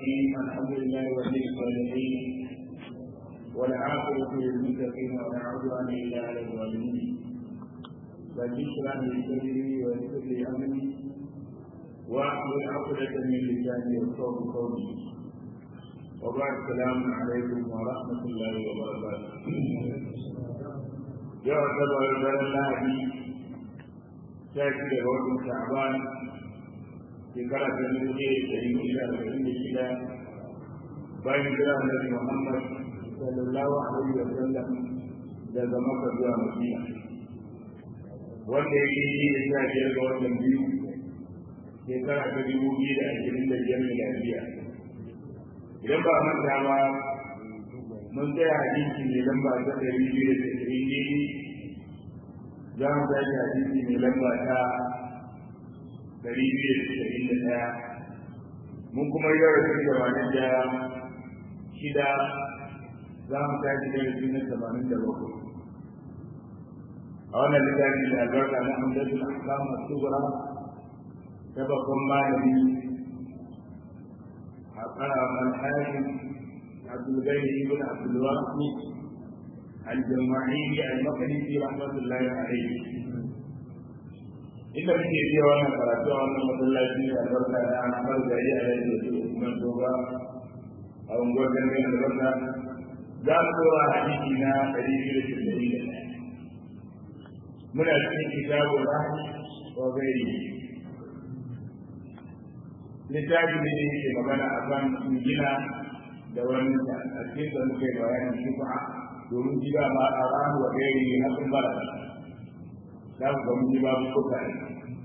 الرحيم الحمد لله ولي الصالحين والعاقبة للمتقين ولا عدوان إلا على الظالمين بل اشرح لي صدري ويسر لي أمري واحلل عقدة من لساني يفقهوا قولي وبعد السلام عليكم ورحمة الله وبركاته يعتبر الله شاكر وجه شعبان shekara ta dubu ɗaya da ɗari shida da ɗari da shida bayan jira annabi Muhammad sallallahu alaihi wa sallam daga Makka zuwa Madina wanda ya yi da sha biyar ga watan biyu shekara ta dubu biyu da ashirin da biyar miladiya idan ba manta ba mun tsaya hadisi mai lamba ta ɗari biyu da tasa'in daidai za mu tashi hadisi mai lamba ta dari biyu da tasa'in da ɗaya mun kuma yi rasu tamanin da shida za mu tashi darasi na tamanin da bakwai a wannan littafi da albarka na hamdatul ahkam as-sughra ta babban malami a karaman hakim abdul gani ibn abdul wahid al-jama'i al-maqdisi rahmatullahi alayhi inda muke biya wannan karatu a wannan masallaci da albarka da an har gari a yanzu da su Usman Toba a unguwar Gangan albarka za mu dora hadisi na ɗari biyu da shirɗari da ɗaya. Muna cikin kitabu rahmi wa gairi. Littafi ne da yake magana a kan gina da wani a cikin da muke bayanin shufa domin gida ma a rahmi wa gairi na sun bara. za ku ga mun yi babu kuka ne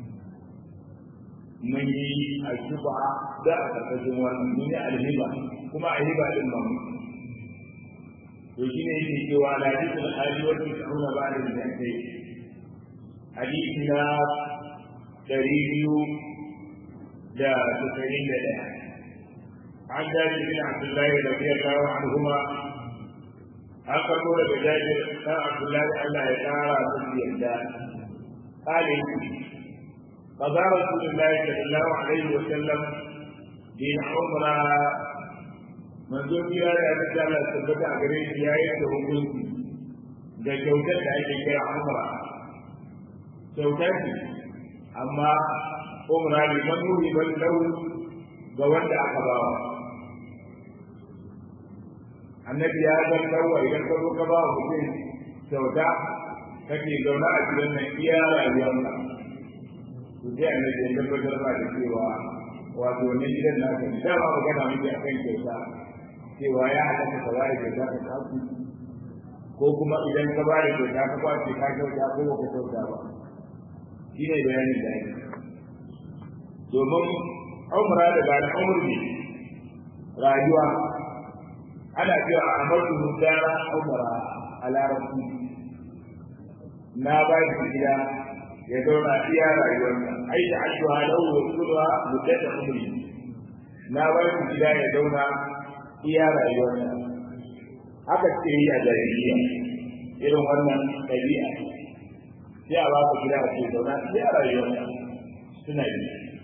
mun yi a shuba da a ƙarƙashin wannan mun yi alhiba kuma a hiba din mamu to shi ne yake cewa la hadisul hali wa tis'una ba'da al-jannati hadisi na ɗari biyu da tasa'in da ɗaya عن جابر بن عبد الله رضي الله عنهما an karbo daga jabir ɗan abdullahi Allah ya ƙara musu yadda قال قضى رسول الله صلى الله عليه وسلم بالعمرة منذ kira da aka ce Allah tabbata a gare shi ya yi da hukunci da kyautar da ake kira umra kyautar ce amma umra ne manuri ban lau ga wanda aka bawa annabi ya ga dawa idan ka zo ka ba mutum kyauta kake zaune a cikin nan iya rayuwarka to sai annabi ya tabbatar ba da cewa wato wannan gidan naka ne da ba magana muke akan kyauta cewa ya halatta ka bada kyauta ka tafi ko kuma idan ka bada kyauta ka kwace ka kyauta ko ba ka kyauta ba shi ne bayanin da yake domin umra da ba na umri rayuwa ana cewa a amadu mutara umra a larabci na ba shi gida ya zauna iya rayuwarsa ai da ashuha lahu wa kulha muddata umri na ba shi gida ya zauna iya rayuwarsa haka ce yi a jahiliya irin wannan ɗabi'a sai a ba ka gida a ce zauna iya rayuwarsa suna yi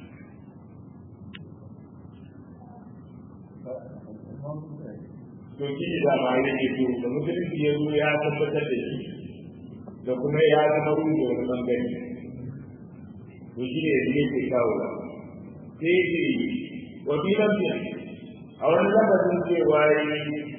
to shi da ma yake so da musulunci ya zo ya tabbatar da shi da kuma ya zama ruhu da wani bangare to shi ne ne ke kawo ba sai ce wa bi lafiya a wani lafazin cewa yi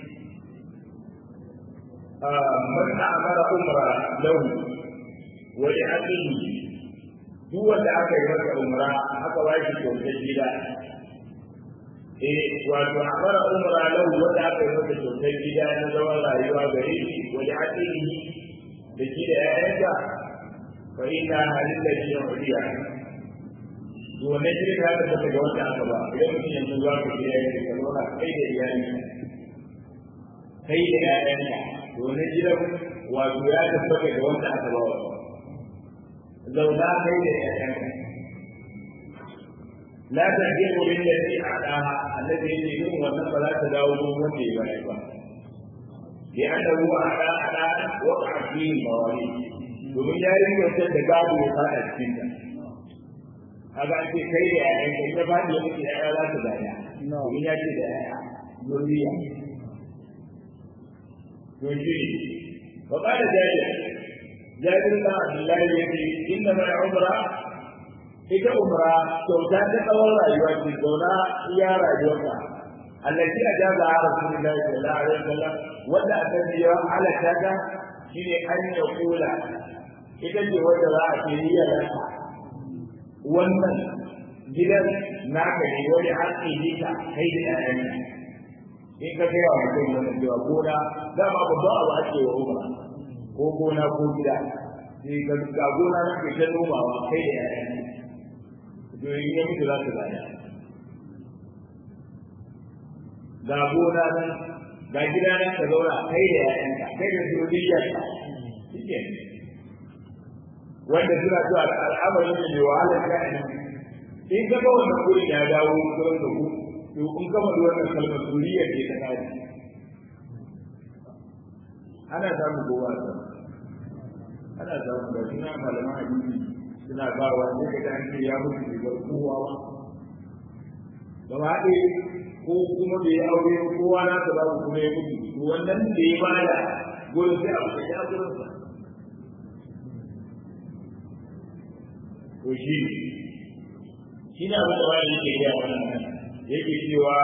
man amara umra lahu wa li akhihi duk wanda aka yi masa umra aka ba shi kyautar gida eh wato amara umra lahu wanda aka yi masa kyautar gida na zaman rayuwa gare shi wa li akhihi da shi da ‘ya'yanka fa ina halin da shi yan kuriya to wannan shirin ya ta daga wanda aka ba idan mutum yanzu za ka je yayin ka zauna kai da iyali kai da ‘ya'yanka to wannan gidan wato ya tabbata ga wanda aka ba wa zauna kai da ‘ya'yanka la ta je wurin da shi a ɗaha annabi ya ce irin wannan ba za ta dawo wanda ya bayar ba لأنه على على وقع فيه المواليد domin ya yi wancan da gado ya fada cikin ta kaga ake kai da yayan kai ta fadi ya mutu yaya za ta daya in ya ce da yaya zuriya to shi wa qala jabir jabir bin abdullah yace inna ma umra ita umra kyauta ta tsawon rayuwa ce zauna iya rayuwarka allati ajaza rasulullahi sallallahu alaihi wasallam wanda aka yi yawan halatta ta shine an ya kula ita ce wanda za a ce yi wannan gidan naka ne wani haƙƙi ne ka kai da ƴaƴanka in ka kai wa mutum wannan cewa gona dama babban abu ake wa umra ko gona ko gida sai ka ga gona na ke ta nomawa kai da ƴaƴanka to in ya mutu za su gaya ga gona nan ga gida nan ka zauna kai da ƴaƴanka kai da zuriyarka shike wanda suna zuwa al'amari ne mai wahalar sha'ani in ka ga wannan gurin ya dawo gurin da ku to in ka faɗi wannan kalmar zuriyar ce ta kaji ana samun kowa da ana samun da suna malaman hadisi suna ba wa ne ka an ce ya mutu da kowa ba gaba ɗaya ko kuma bai aure kowa na ta babu kuma ya mutu to wannan da ya bada gurin sai abu ya gurin sa to shi shi na abin da wani yake gaya wannan yake cewa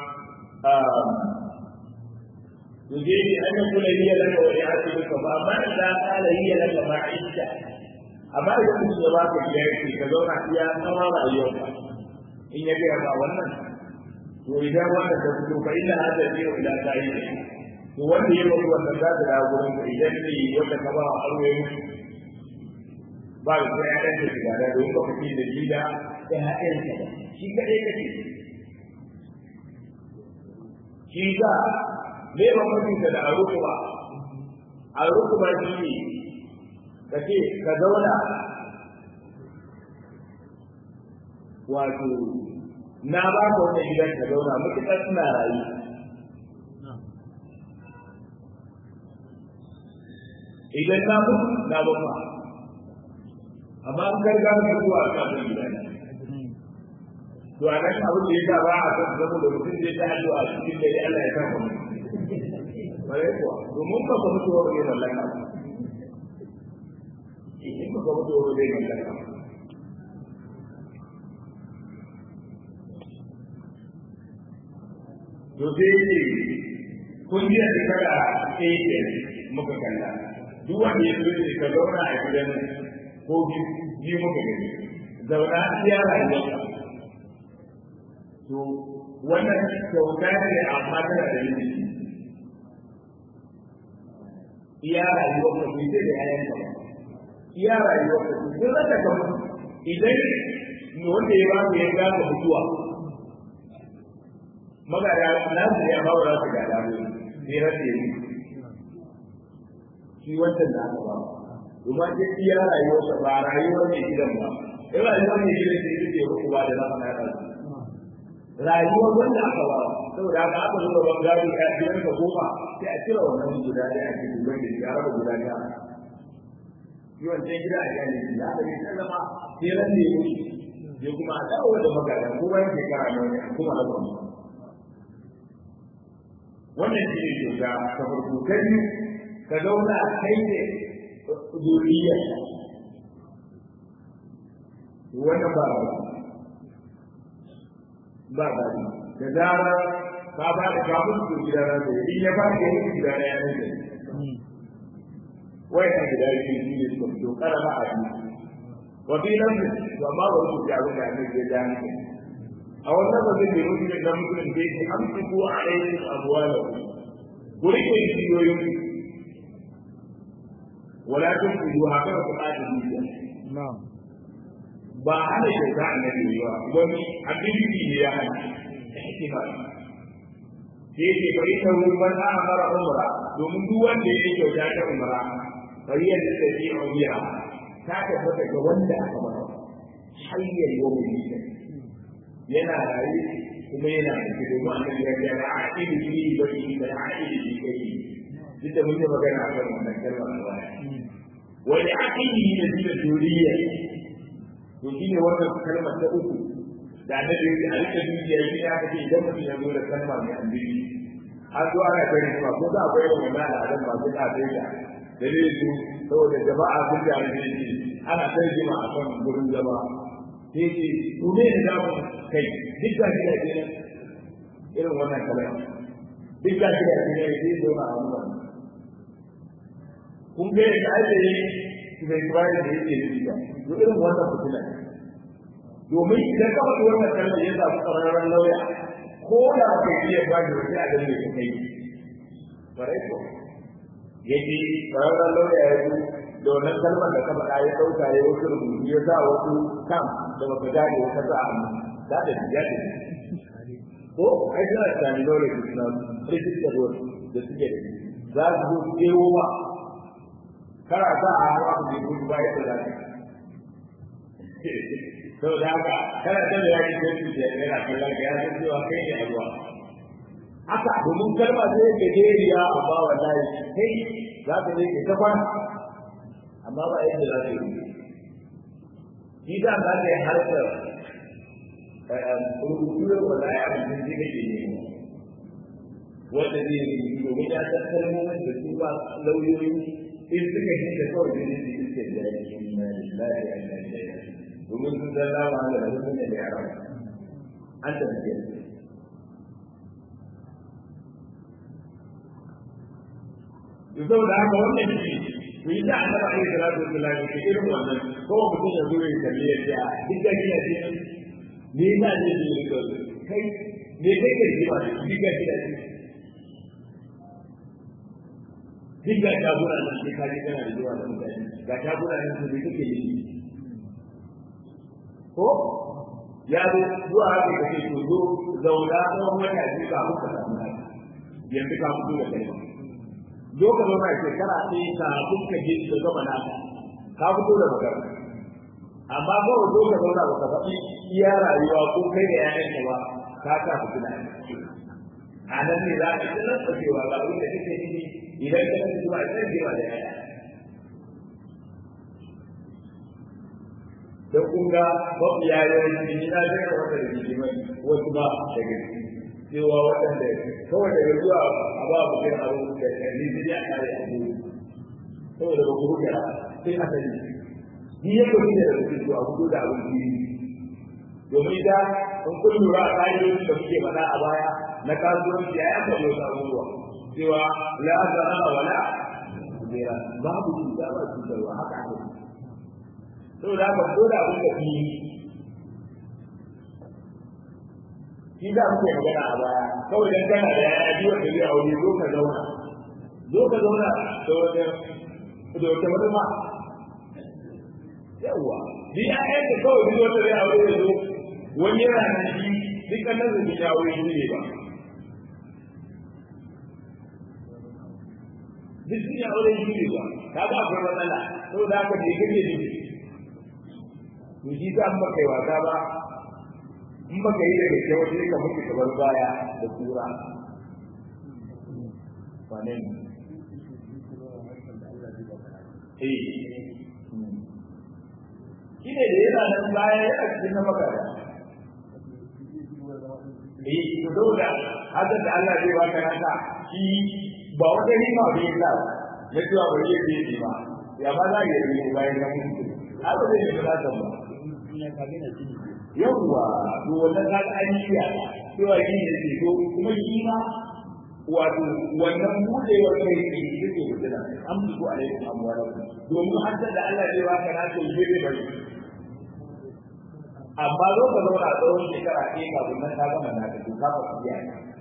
to je ni an kula hiya laka wa ya'tibuka fa amma da kala hiya laka ma idda amma idan mutum ya baka gida yake ka zauna iya tsawon rayuwarka in ya gaya ba wannan to idan wannan ta fito fa inna hada biyu ila sahibi to wanda ya mutu wannan za ta dawo gurin ka idan ne wanda ka ba wa aure ba da sai ya dace da da don ka fice da shi da ya haɗin ka shi kadai kake shi ga me ba mutum da aruku ba aruku ba shi ne kace ka zauna wato na ba ka wani gidan ka zauna matuƙar suna rayu idan na mutu na ba ma amma an garga da zuwa a kan gida ne to a nan abin da ya sa ba a san zama da mutum zai ta addu'a cikin da Allah ya san mu bare kuwa domin ba ka mutu wani mallaka in ba ka mutu wani mallaka to sai ne kun ji da kada ɗaya muka kalla duk wanda ya zo ne ka zauna a gidan ko biyu muka gani zauna iya rayuwarka to wannan kyauta ne amma tana da yin iya rayuwarka bai sai da yayanka ba iya rayuwarka duk da ka idan wanda ya ba ka ya gaka mutuwa magana na su ya ba wa su gada mu ne race ni shi wancan da aka ba kuma ke iya rayuwar sa ba rayuwar ne gidan ba in rayuwar ne gidan sai ita ce ruku ba da za ka nada rayuwar wanda aka ba saboda haka aka zo ban gari a gidan ka goma sai a cire wannan guda ɗaya a cikin wanda ya raba guda ɗaya shi wancan gida a gane shi da aka yi sallama sai ran ne ya sai kuma a dawo da magana ko bayan shekara ne wani kuma na ba wannan shi ne kyauta ta farko ta biyu ka zauna kai ne zuriyar wannan ba ba ba ba da zara ka ba da ka mutu gida na da in ya ba da yin gida na yanar da wai ka gida yake shi ne suka fito karama a biyu wa fi nan to amma ba su ya abin da annabi ya gane a wannan ba zai nemi shi da mutum da yake amsiku alaikum abwalahu ku rike jiyoyin wala tunfidu haka ku kada jiya na'am ba hana kyauta annabi ba wani abin ne ya hana ihtimal sai ke bari ta ruwan amara umra domin duk wanda ya kyauta ta umra bari ya tafi umra ta tabbata ga wanda aka ba hayyar yawmin yana rayu kuma yana da domin annabi ya ce a aidi bi ba shi da aidi bi kai duk da mun yi magana a kan wannan kalmar a baya wani aidi ne da duriya to shine wannan kalmar ta uku da annabi ya a rika dukiya shi ne aka ce idan mutum ya zo da kalma mai annabi har zuwa ana kai kuma ko za a bai wa wannan al'adun ba sai ka sai da dalilin su saboda jama'a sun da ne ana kai jima a kan gurin zama sai ce ku ne da zamu kai duk da shi da irin wannan kalma duk da shi da ne sai zo a wannan kun ga yadda ake yi bai kwari da yake nufi ba to irin wannan fitina domin idan ka faɗi wannan kalmar ya samu ƙwararren lauya ko da ba kai iya ba da wani a gane ka kai bare ko yaji ƙwararren lauya ya zo da wannan kalmar da ka faɗa ya ɗauka ya wasu rubutu ya sa wasu kam da baka gane wata sa a hannu da da ya ce ko ai suna da terminology suna register da suke da za su zo kewo ba kana sa a hawa ku je gudu ba yadda za ka to da haka kana ta da yaki ko su ya yana kallon ka ya san cewa kai ne a ruwa haka domin kalma sai ga jeriya amma wallahi kai za ka je ka kwana amma ba yadda za ka yi shi da za ka yi harkar rubutu da wallahi abin da zai kake ne wanda zai yi domin ya san kalmomin da su ba lauyoyi in suka yi da kawai da ne su ke da yake na lillahi wa inna ilaihi domin sun san lama da rubutun da yara an tafi Yusuf da haka wannan shi ku yi da annabi alaihi salatu wa sallam ke irin wannan ko mutum ya zo ya kalle ya ce a duk da kina ce ne na ne ne kai me kai ke ji ba duk da kina ce duk ga shaguna nan sai kaji kana da zuwa da mutane ga shaguna nan su kake yi ko ya zo zuwa haka kake to zo zauna tsawon wata biyu ka muka samu haka yanzu ka fito da kai zo ka zauna a shekara ɗaya ka kuka je da gaba na ka fito da magana amma kawai zo ka zauna baka faɗi iya rayuwa ko kai da ƴaƴanka ba ka sa fitina a nan ne za ka tsanar da cewa ga abin da kake nufi idan ka tafi zuwa sai jewa da yaya da kun ga mafi yayin ni na ga wata da jiki mai wasu ba da gaske cewa waɗanda kawai daga zuwa a ba mu kai abu da kalli zai ya kare abu saboda ba ku rubuta sai a sani ni ya ko ne da su a hudu da abin jiri domin da in kun lura a ƙa'idoji da muke faɗa a baya na kasuwanci ya yanka wasu abubuwa cewa la zarara wala zira babu cuta ba cutarwa haka ne to da ba ko da abin da fi shi da muke magana a baya kawai dan kana da ya ji wanda zai aure zo ka zauna zo ka zauna da wata da wata wata ma yawa ni ayyan da kawai duk wanda zai aure ya zo wani yana nan shi dukkan nan zai ya aure shi ne ba duk sun yi aure shi ne ba ka ga akwai matsala saboda haka bai kake ne to shi ta an baka yi wasa ba in baka yi daga kyau sai ka mutu kamar baya da tura wane ne eh shi ne da yana nan baya yana cikin na makara eh to dole haka da Allah zai baka naka shi ba wata rima bai sa ya cewa ba zai yi ba ya ba za ya yi bayan ya mutu haka zai yi ba ba yawwa to wannan ka an yi ya cewa shi ne ke to kuma shi ma wato wannan budewar kai ne shi ke mutuna an fi ko alaikum amwalakum domin an da Allah zai baka na to zai bai bari amma zo ka zauna a tsawon shekara ɗaya kafin nan ka gama na ka to ka fa biya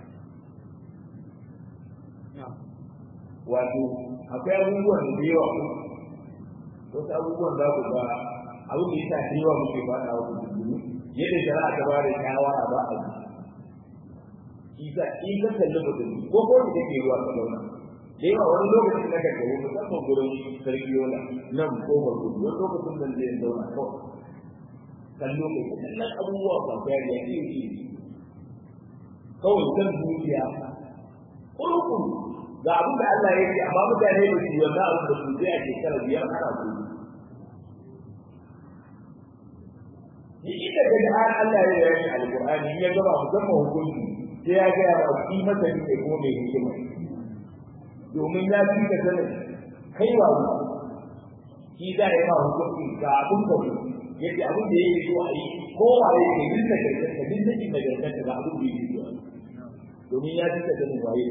wato akwai abubuwan da yawa wasu abubuwan za ku ga abin da yasa da yawa muke faɗa wa musulmi yadda shari'a ta ba da shawara ba a yi isa in ka kalli mutum ko ko da kake ruwa ka zauna da yawa wani lokacin da kake wani musamman gurin sarki yola nan ko ba gudu wani lokacin da zai zauna kawai kallo kai kallon abubuwa ba ta yi iri iri kawai kan duniya kurukuru ga abin da Allah ya ce amma mutane da su wanda abin da su zai a shekara biyar ana su ni inda ga da Allah ya yi alqur'ani ya gaba musamman hukunci sai ya ga ba shi masa ne ko mai hikima domin ya fi ka sanin kai wa shi za ya ba hukunci ga abun da yake abun da yake so a yi ko wa ya ke dinka da ka dinka da garganta ga abun da yake so domin ya fi ka sanin waye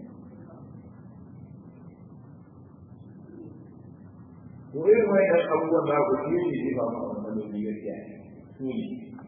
to irin wannan abubuwan da ku shi ne ba mu wannan ne gaskiya su ne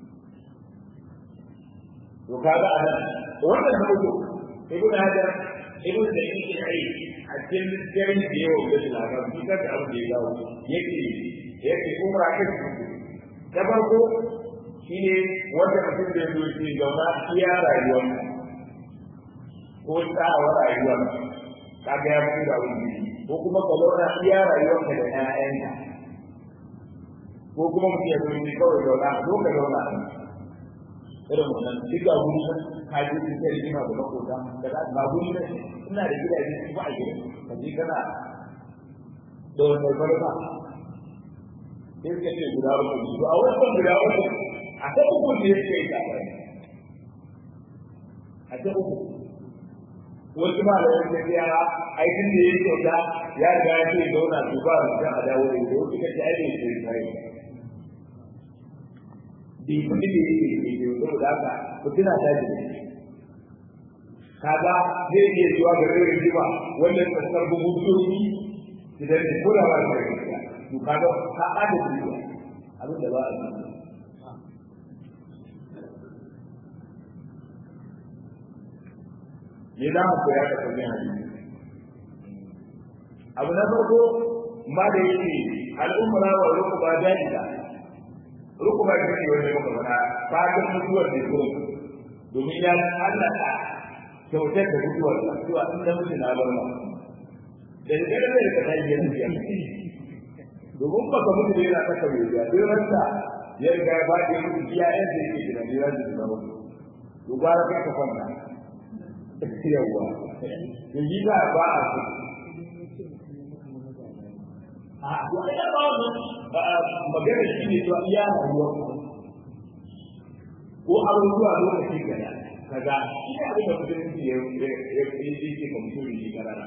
to kaga anan wannan da ku ibn hajar ibn da yake ai a cikin garin da yau da labar shi ka da abin da ya dawo yake yake umra kai da farko shine wanda mutum da yake shi zauna iya rayuwar ko tsawon rayuwar kaga ya fi da wani ko kuma ka zauna iya rayuwarka da ƴaƴanka ko kuma mutum ya zo ne kawai zauna zo ka zauna irin wannan duk ga guri nan ka je cikin rigima da makota da za ga guri nan ina da gidaje su ba a gidan ka je kana da wannan barka sai ka ce guda uku to a wannan guda uku a ta uku ne yake yi ta a ta uku wasu ma da wani tafiya aikin da ya kyauta ya riga ya ce zauna su ba su a dawo da ita wasu kace ai ne sai kai bi kudi da yake ke ke zo da haka ku tuna ta ji kaga zai iya zuwa ga rere jima wannan tsakar bugu doki idan ne kula ba da gaskiya to kaga ka ada dukiya abin da ba a yi me za mu koya da kuma hadisi abu na farko ma da yake al'umma wa rukuba jahila rukuba ta ce wanda muka faɗa fatan mutuwar da zo domin ya Allah ta kyautar da mutuwar da zuwa in da mutu na bar ma da da da da ka tayi yanzu ya domin ba ka mutu da yana ta kawai ya duk ranta ya riga ya faɗi mutu iya yan da yake da ne ya ji da mutu to ba ka ka kwanta yawwa da yi za a ba a su a to a yi ba wani magana shi ne to iya rayuwa ko abubuwa lokaci gaya kaga shi ne abin da mutum ya ya yi ce ka mutum ne karara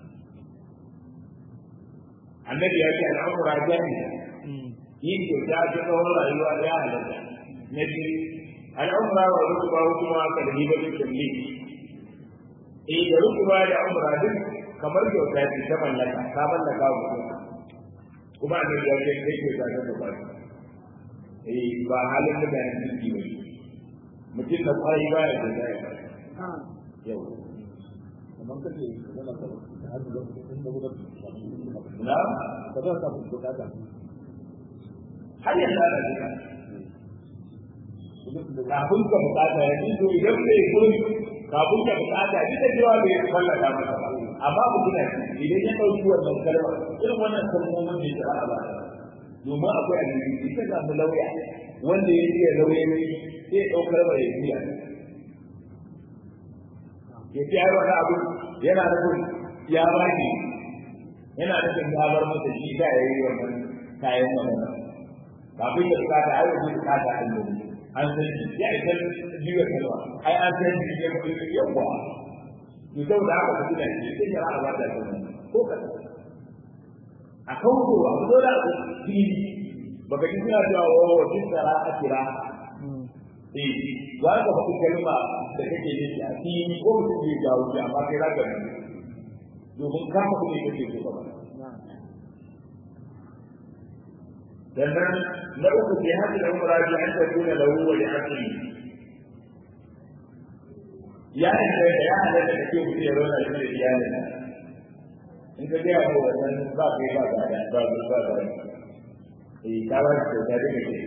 annabi ya ce al'amura jami'a yin kyauta ta tsawon rayuwa ya halatta na biyu al'amura wa rukuba kuma kalmi ba dukkan ne eh da rukuba da umra duk kamar kyauta ce ta mallaka ta mallaka wa mutum kuma annabi ya ce kai ke ta da ba eh ba halin da bayan ciki ba mutum da kwai ba ya da ya yau kamar kace yana da hadu da inda gudu na ka zo ka bukata har yanzu ana jira kafin ka bukata ya ji to idan bai gurin kafin ka bukata duk da cewa bai mallaka masa ba amma ku tuna idan ya dauki wannan kalma irin wannan kalmomin da ya ba domin akwai alheri ka samu lauya wanda ya iya lauya ne sai ya daukar ba ya biya ya ce ai wani abu yana nufin ya ba ni yana nufin ya bar masa shi da ya yi wannan kayan wannan kafin ya bukata ai wani bukata Allah an san shi ya isa biyu kalma ai an san shi ya kuma yawa to sau da aka fi da shi sai ya ba da kan ko ka a kawo a zo da shi baka ji suna cewa wa wa kin tsara a kira eh za ka faɗi kalma da kake da shi a fili ko mutum bai ga wuce amma kai za ka domin ka faɗi ne kake so ba sannan na uku fi hadin umra bi an takuna lahu wa li akli ya inda ya hada da kake mutum ya rona shi da iyalin in ka gaya ko wannan ba kai ba ba da ba ba ba eh ka ba shi da da kake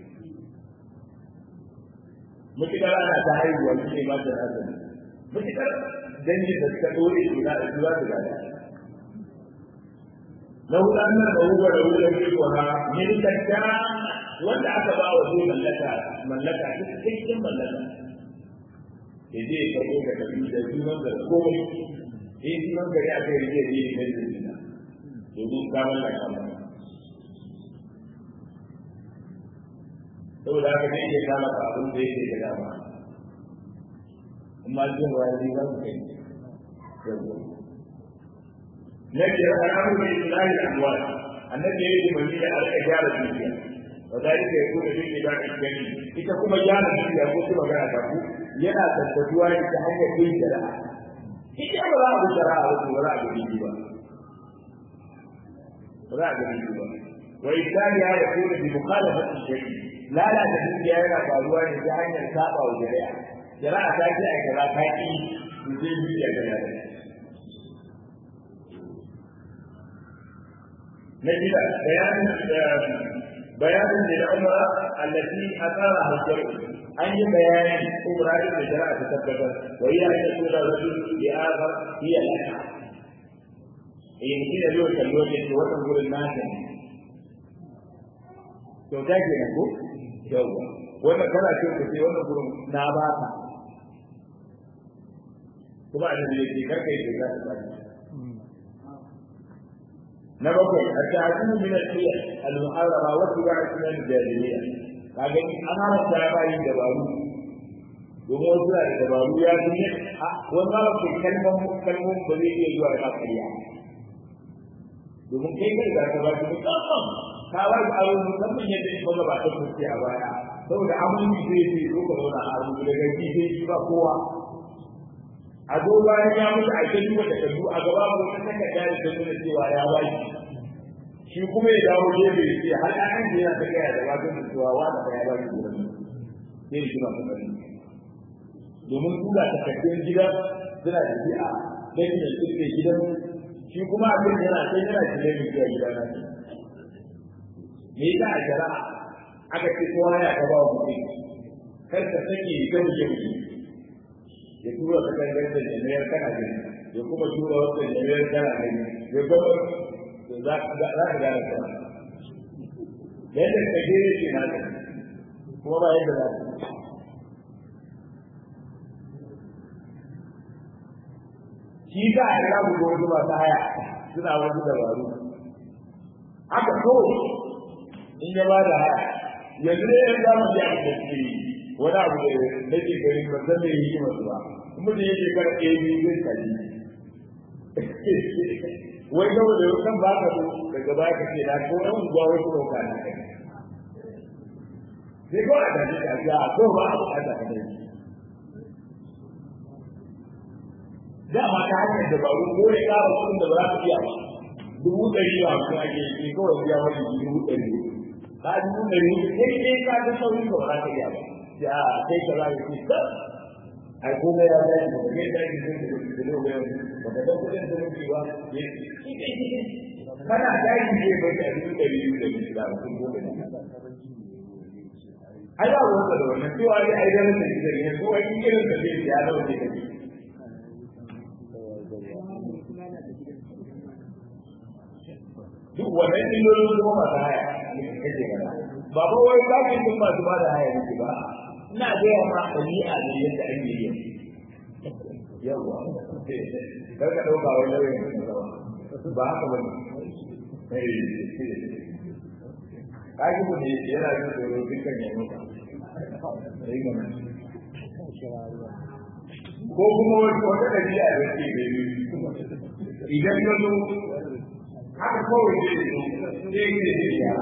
mutukar ana ta haihuwa shi ne ba ta azumi mutukar dangi da suka dore su na su za su gada lau dan nan da wuga da wuga ne ko ha min takka wanda aka ba wa zai mallaka mallaka ta cikin mallaka da zai karbo ka tafi da sunan da komai eh sunan gari aka yi rike ne da zina domin ka mallaka ba saboda haka zai iya kama ka abin da yake da dama amma jin wani za su kai na biyar al'amuru mai islahi al'amwal annabi ya yi umarni da alƙa gyara dukiya wa zalika yakunu bi ibadati gani ita kuma gyara dukiya ko kuma magana ta ku yana tabbatuwa ne ta hanyar yin shari'a ita ba za a bi shari'a ba ba za a bi biki ba ba za a bi biki ba wa isaniya ya kuma bi mukhalafati shari'a lalata dukiya yana faruwa ne ta hanyar saba wa shari'a shari'a ta ce ai kaza ta ki su je dukiya ta yada na shida bayanin bayanin da umra allati asara hajjar an yi bayani umra da shari'a ta tabbatar wa hiya an yakuna rajul bi akhar hiya laka in kina yau kallo ne to wannan gurin nasa to ta ke ko yawa wannan kana ce ku ce wannan gurin na ba ka kuma annabi yake karka yi da za ta na bakwai a ta'adun min al-hiyal al-muharrama wa tiba'a sunan al-jahiliyya kaga an haramta ya bayin dabaru domin wasu da dabaru ya fi a wani ma ke kalmar kalmar ba zai iya zuwa da kariya domin kai kai da ka ba shi musamman ka ba shi aro musamman yadda ya ba ta kuce a baya saboda aminci zai ce zo ka zauna a rubu daga ji sai shi ba kowa a zo bayan ya mutu a kai duba takardu a gaba ko ta takarda da ta nuna cewa ya ba shi shi kuma ya dawo gefe ya ce har an da yana ta gaya da wajen da cewa wa da ya ba shi gurin sai shi ba ta domin kula takardun gida suna da shi a kai da suke gidan shi kuma abin da yana sai yana cikin mai zuwa gida na me yasa a shari'a aka ce kowa ya ka ba wa mutum kar ka sake ga mutum ya tura ta kan da jami'ar kana gani ya kuma tura wata jami'ar kana gani ya gaba za ka gane ta yadda ka gere ce na ta kuma ba yadda za ta shi za a kira ku wasu masu haya suna wasu dabaru haka so in ya ba da haya yanzu ne yan zamu ji abin da suke yi wani abu da nake gari ba zan da yi masu ba mutum yake kar ɗaya biyu zai kaji wai ga wanda kan ba ka so daga baya ka ce na ko ɗan unguwa wai kuma ka na kai sai ko a daji ka ga ko ba a bukata ka dai dama ta hanyar dabaru ko ya ƙara kuɗin da ba za ka iya ba dubu ɗari ba su ake yi kawai biya wani dubu ɗari ka dubu ɗari sai dai ka ga saurin da ba za ka iya ba ya kai ka za ka ce ka ai ko ga ya zai ba kai da ke zai da da lo ga ba ka dan kudin da muke ba ya shi kai shi kana dai ne ba ka dubu ɗari biyu da shi da kun gobe ne ai ba wanda da wannan cewa ai ai da nan da ne ko ai irin da zai ya dawo ne kake duk wannan illolin kuma masu haya kake gana ba ba wai zakin din masu ba da haya nake ba ina gaya ma ɗabi'a ne yadda ake yi yawa kar ka ɗauka wai lauyan ba haka ba ne kaji mu ne yana jin tsoro dukkan ya muka ko kuma wata ɗabi'a da ke gani idan ya zo haka kawai zai zo sai yi da shi ya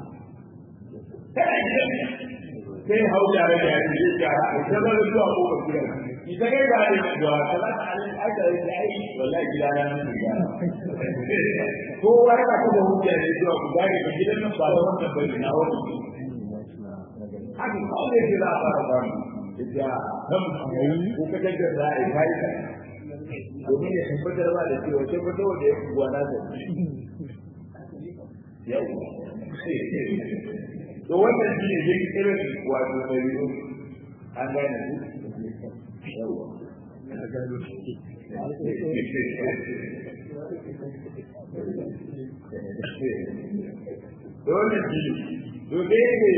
sai hau yare da yare zai gyara a ita zai zuwa kofar gidan ita kai ba da zuwa ta za ta alin aika da ai wallahi gida na nan da gyara ko wani ka da hujja ne zuwa ku gane ba gidan nan ba da wannan bane na wani haka kawai zai za a fara ba mu ita kan ko ka jaddar da ai kai ka domin ya tabbatar ba da cewa tabbatar da ya kuwa na da yau to wannan shi ne yin irin wato da biyu an gane su yawa da wannan shi to dai ne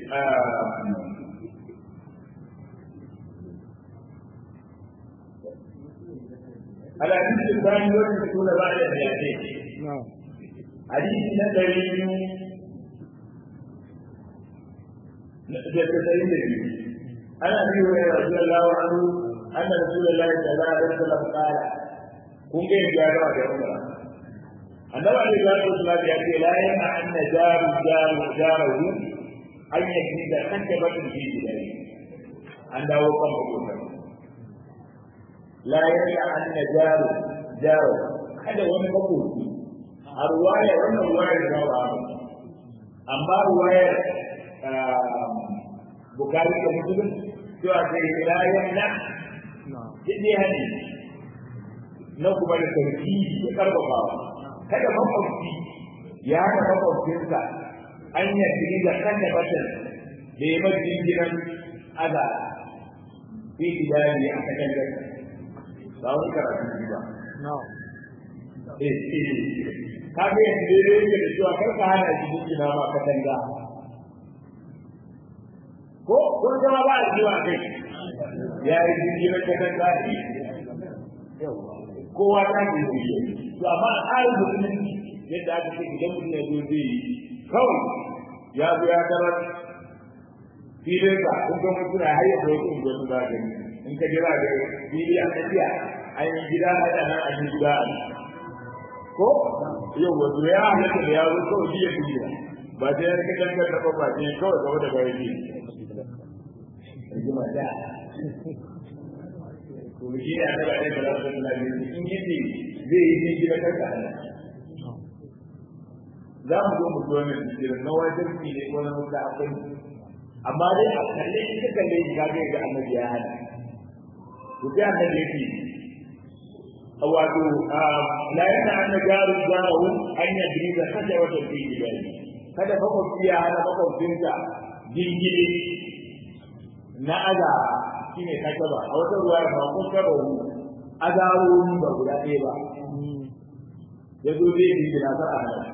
الحديث الثاني والستون بعد المئتين حديث نبوي da tsayin da biyu ana bi wa radiyallahu anhu anna rasulullahi sallallahu alaihi wasallam qala kun ga ya ga da umra annabi alaihi salatu wasallam ya ce la yana anna jaru jaru jaru an yi da kanta batun ji gidai an dawo kan hukumar la yana anna jaru jaru kada wani makoki a ruwaya wannan ruwayar da ba amma ruwayar bukari da musulun cewa sai la yana jide hadi na kuma da sarki ya karfafa kada makwabci ya hana makwabcinsa an yi da kanta batan da ya mafi gidan aza fi gidani a kan gasa ba wani karatu ba ka ga yanzu dai yake da cewa kar ka hana shi gina ma katanga ko ko zama ba a jiwa kai ya yi jingirar katanga ne kowa ta ke yi to amma a tsarin musulunci yadda aka ce idan mutum ya zo zai yi kawai ya zo ya tarar filin ka kun ga mutum na hayyar da wasu unguwar su za ka in ka jira da fili a tafiya an yi gida a nan a yi gida a ko yau wato ya halatta da yaro kawai biya biya ba sai ya rika dangar da ba ne kawai gaba da bayan ne rigima da to shi ne aka da da Allah sallallahu in yace zai yi gida kanka za mu zo mu zo ne cikin na wajen ki ne ko na mutu akwai amma dai a kalle shi ka kalle shi ka ga annabi ya hana to sai annabi yake wato la yana anna jaru jaru an yadri da kada wata fi gidai kada makwabci ya hana makwabcinsa jingire na aza shine kakaba a wata ruwa ya ba kun kaba hu azaroni ba guda ɗaya ba ya zo zai jingina kar a hana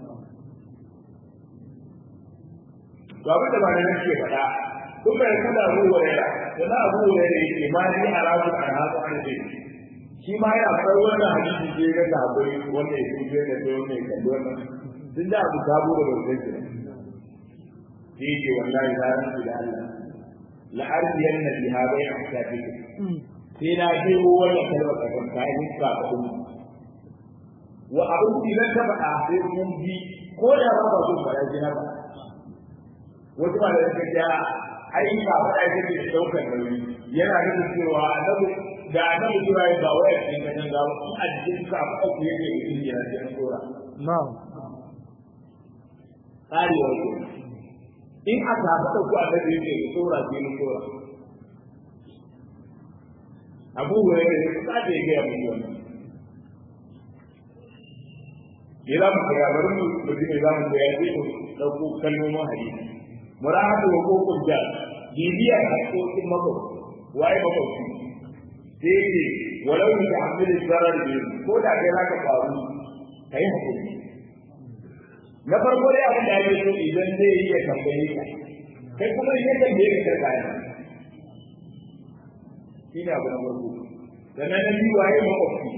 to abin da ba da nake faɗa kun bai kada abu wurera da na abu wurera yake ma ni a rasu a rasu an ce shi ma yana akwai wannan hadisi ke ga da akwai wanda ya tuke da sai wanda ya kalli wannan sun da abu sabo da bai sai shi ke wallahi na rantsu da Allah la ardiyan na biha bai a shafi sai na je wannan kalmar ka kan kai ni ka ku wa abin da ta faɗa sai mun bi ko da ba ba so fara jina ba wasu ba da suka ja ai ka faɗa yake da daukar nauyi yana nufin cewa annabi da annabi cewa ya ba waya cikin ganin gawa in a jikin ka ba ku yake da yin yana cikin tsora na'am tsari wa ke in aka haɗa ku annabi yake da tsora cikin tsora abu wa yake da kusa da yake ya mutu wannan me za mu koya bari mu mutum ne za mu koya sai mu ɗauko kalmomin hadisi murahatu wa kokun jar bibiyar haƙoƙin makwabci waye makwabci sai ce walau ni da hamil zarar ne ko da kai haka faru kai hakuri na farko dai abin da ake so idan zai yi ya tambaye ka kai kuma in ya tambaye ka karka ne shi ne abu na farko sannan na biyu waye makwabci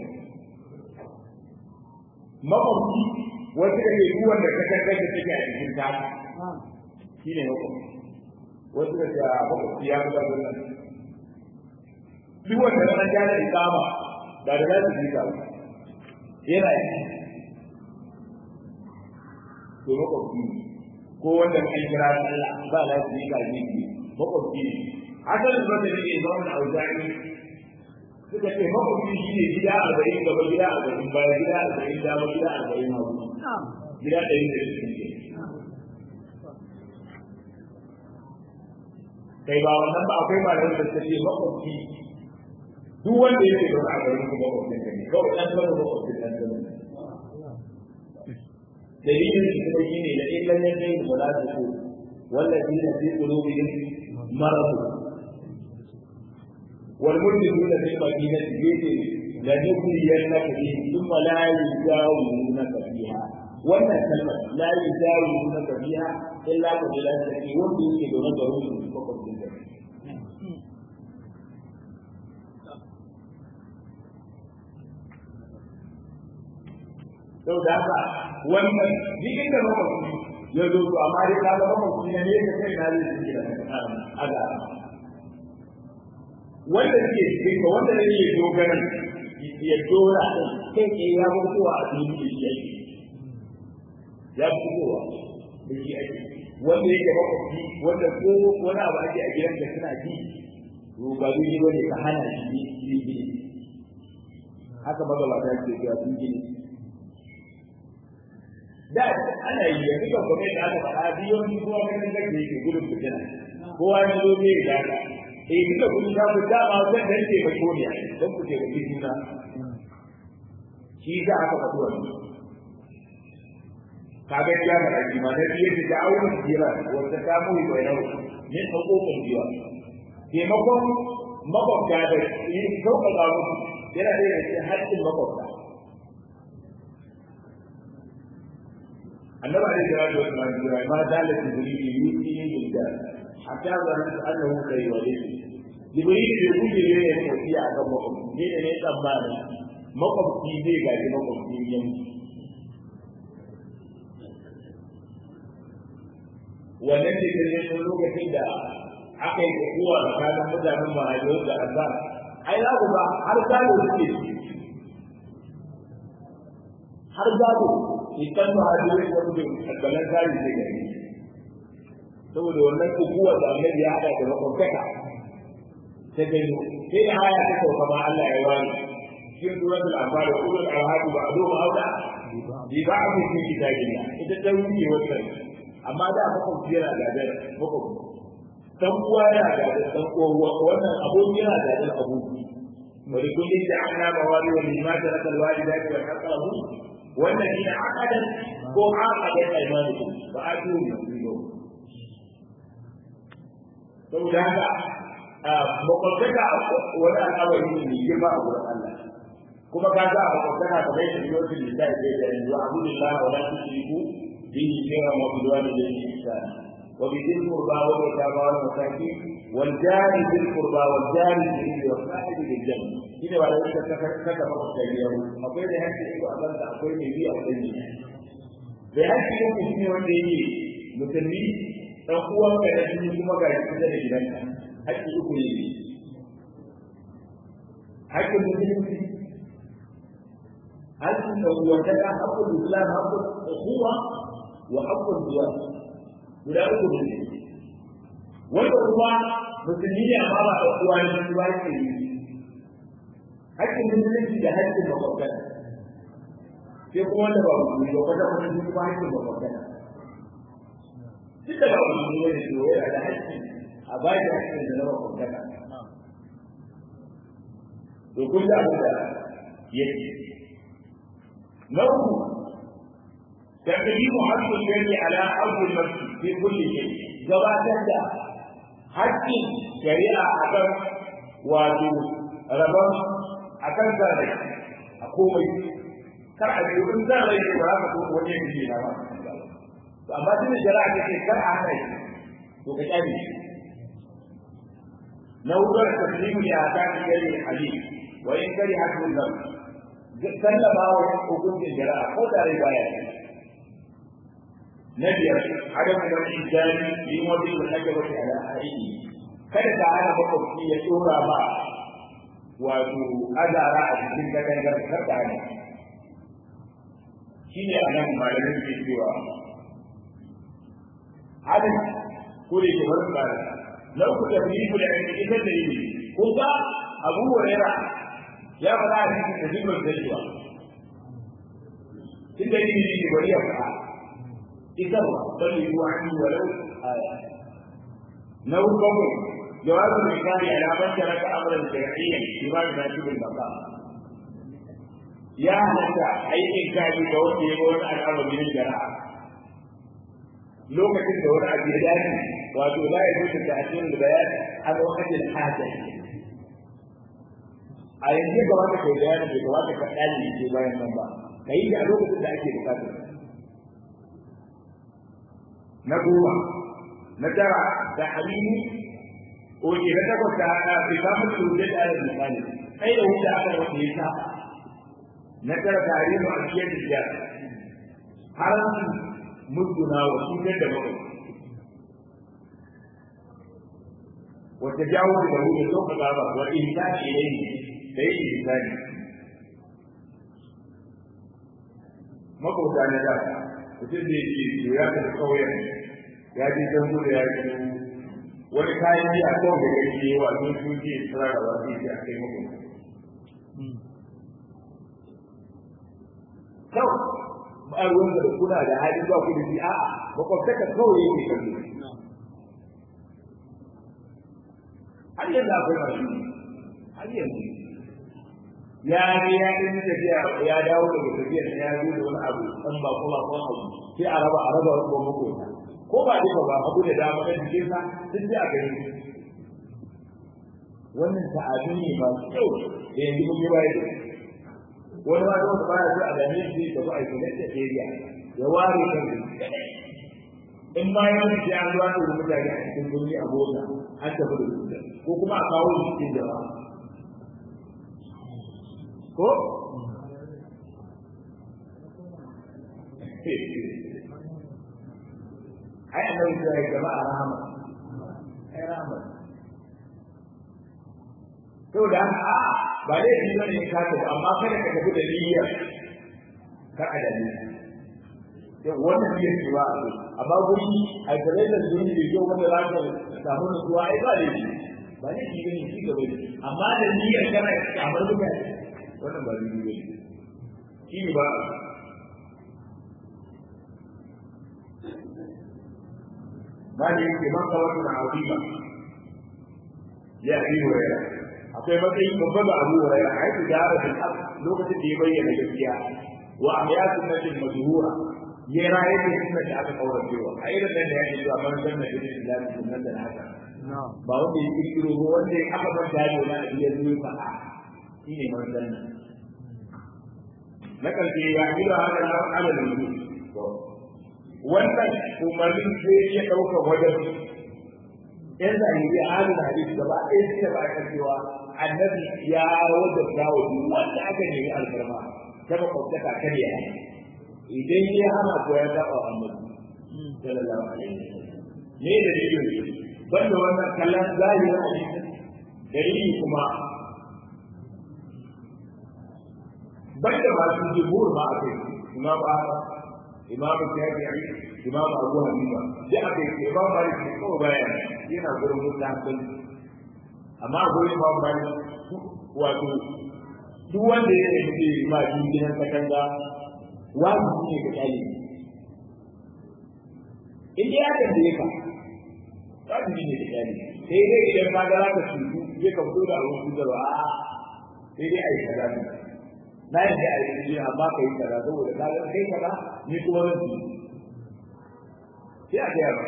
makwabci wasu da ke duwan da ka karkar da take a cikin ta shi ne makwabci wasu da ke makwabci ya fi ƙarfin nan duk wanda na an gane ikama ba da za su yi ka yana yi to makwabci ko wanda an kira Allah ba za su yi ka ne makwabci ne asalin ba da ne ba wani auzari suka ce makwabci shi ne gida arba'in gaba gida arba'in baya gida arba'in dama gida arba'in hagu gida ɗari da shi kai ba wannan ba akwai malamin da suka ce makwabci duk wanda yake da a garin kuma makwabcin ka ne kawai ɗan kano makwabcin ɗan kano dalilin shi kuma shi ne da illan yan dai wala da ko wallazi na fi qulubihim marad wal mujrimuna fil madinati yace la nukriyannaka bihim thumma la yujawirunaka fiha wannan kalmar la yujawirunaka fiha illa ka bila saki wanda yake da wani garin su makwabcin ka sau da haka wannan duk inda makwabci ya zo to amma dai ka ga makwabci ne ne ka kai na zai shi da aga wanda ke cikin ka wanda ne ke dogaran ya dora kai ke ya mutuwa a cikin shi yake ya fitowa da shi ake wanda yake makwabci wanda ko wani abu ake a gidan da suna ji to ba dai ba ne ka hana shi yi gini haka magabata ke cewa sun gini da ana yi yanzu kan kuma da aka faɗa biyon kuma ganin da ke gudun fitina kowa ya zo ne da ka eh duka kun ta ku dama zan dan ce ba ko ne dan ku ce ba ki juna shi da aka faɗi wannan kaga ya ga aji ma da biye da da'awun jira wanda ta mu bai nau ne hukumin jiwa taimakon makwabta da yin sauƙaƙa musu yana da cikin haƙƙin makwabta النبي عليه الصلاه والسلام ما زال جبريل يوصي بالجار حتى ظننت انه سيولد جبريل يقول لي يا توفي على مقام مين ne tsammani makwabci zai gaji makwabci yanki wannan ne da ne lokacin da aka yi kowa tsakanin mutanen mahaifiyar da azar ai za ku ba har gado suke har gado idan ba hajji wani wani da kalbalan zari zai gani saboda wannan kukuwa da annabi ya haɗa da makwabtaka ta gani sai da haya ta sauka ma Allah ya wani cikin suratul anfal da ulul arham ba ado ma auda bi ba a cikin kitabin ita ta wuce wannan amma da makwabci yana gadar makwabci dan uwa yana gadar dan uwa wannan aboki yana gadar aboki ولكل جعلنا موالي ولما ترك الوالدات والأقربون والذين عقدت ko عقدت ايمانكم فاتوا نصيبهم saboda haka makwabtaka wani al'amari ne mai girma a wurin Allah kuma ka ga makwabtaka ta bai da yau da ta yi da yanzu abudullah wa la tushriku bihi shay'an wa bil walidayni ihsana wa bi dhil qurba wa bil yatama wal masakin wal jari bil qurba wal jari bil wa sahibi bil janna shine wala yake kaka kaka makwabta yau akwai da hakki ko a banda akwai mai biya a dangi da hakki ko shine wanda yake musulmi dan uwan ka da shi kuma ga shi da gidanka hakki uku ne hakkin musulunci hakkin da uwantaka hakkul islam hakkul ukhuwa wa hakkul duwa guda uku ne wanda kuma musulmi ne amma ba da uwa ne ba ke yi hakkin musulunci da hakkin makwabtaka sai kuma wanda ba musulmi ba kwata kwata shi kuma hakkin makwabtaka duk da ba musulmi ne to yana da hakki a ba shi hakkin da na makwabtaka to kun da abin da yake na uku تقديم حق الجن على حق المسجد في كل شيء gabatar da haƙƙin shari'a akan wato rabon akan zare a komai kar a biyu in zare ne ba ka ko wani ne na ba to amma tun da shari'a take kar a hana shi to ka kyale shi na wutar taslimu ya ta ki gari ali wa in kari hakku zam sallama wa hukuncin shari'a ko da rai baya na biyar adam da insani yin wani da nake wata ala aiki kada ka hana makwabci ya tsora ba wato azara a cikin katangar karka ne shi ne a nan malamin ke cewa hadin ko da ke wani tsara na uku da fi da yanki ita da yi ko ga abu huraira ya faɗa a cikin da zimar da cewa tun da yi ne bari ya faɗa إذا بلغوا عني ولو آية لو قبل جواز الإنكار على من ترك أمرا شرعيا بما يناسب المقام يا متى أي إنكار بوجه يقول الأمر من الجراحة lokacin da wani abu ya dace wato la ya zuta da asirin bayan a lokacin hajja a yanzu ga wata kai bayani bai ga wata kaɗani ke bayan nan ba ka yi a lokacin da ake bukatar na goma na tara da halini oke na takwas da haka bai ba mutu da da alal misali kai da wuta aka wanda ya saba na tara da halini a cikin jiya haramci mutuna wa cutar da bakwai wata jawo da hu da sauka ba wa insani ilayhi da yi insani makauta na da mutum da yake to ya tafi kauyen ya je can gudu ya ji wani kayan yi a kan da kake yi wa sun su ke tsara da wasu ke a kai makauta kawai ba ruwan da kuna da hali ba ku da shi a'a makwabtaka kawai yake kallo har yanzu akwai masu har yanzu ya je ya ɗin tafiya ya dawo daga tafiyar ya zo da wani abu ɗan ba ko ba ko abu sai a raba a raba ko makota ko ba dai ba abu da dama kan jikin sa duk da gani wannan ta'adu ne masu kyau da yanzu mun yi bayani wani ma da baya so a dame shi da ba a yi da area ya ware kan in bayan shi an zuwa da mutane a cikin gurbi a mota an tafi da su ko kuma a kawo shi cikin jama'a ko ai annabi ya yi jama'a rahama ai rahama to da a ba dai shi bane ka tafi amma kada ka tafi da niyya ka adali to wannan niyyar ce ba amma guri a gare da zuni da yau wanda za ka samu nutsuwa ai ba dai ba ne shi bane shi gaba amma da niyyar kana kamar mutane wannan ba dai bane shi ne ba Mali yake man kawatu na azima ya fi wayar akwai matsayi babba ga Abu Hurairah ai da jarabin haq lokacin da ya bayyana gaskiya wa ahyatun najin majhura ya raye da sunna da aka kaura cewa ai da nan ya ce man sanna da Islam sunnatan haka ba wanda ya kirkiro ko wanda ya aka ban da yau na iya zuwa fa'a shine man sanna na kalbi ya gida haka na ala da wannan umarnin sai ya dauka wajen yan zahiri halin hadisi gaba ɗaya suka ba ka cewa annabi ya wajen dawo duk wanda aka nemi alfarma ta makwabtaka kar ya idan ya hana ko ya taɓa annabi sallallahu alaihi wasallam me da dalilin banda wannan kallon zahirin hadisi dalili kuma banda masu jibur ma a kai imam ahmad imam shafi'i imam abu hanifa da aka yi imam malik ne kawai bayan yana gurin mutanen amma gurin imam malik wato duk wanda ya yi mutu ma gidan katanga wajibi ne ga kyale in dai aka da ka wajibi ne ga kyale sai dai idan ka ga ka cutu zai ka fito da abin cutarwa a sai dai a yi kaza ne na yi da a yi amma ka yi kaza saboda ka ga kai kaza ni kuma zan ci sai a gaya ba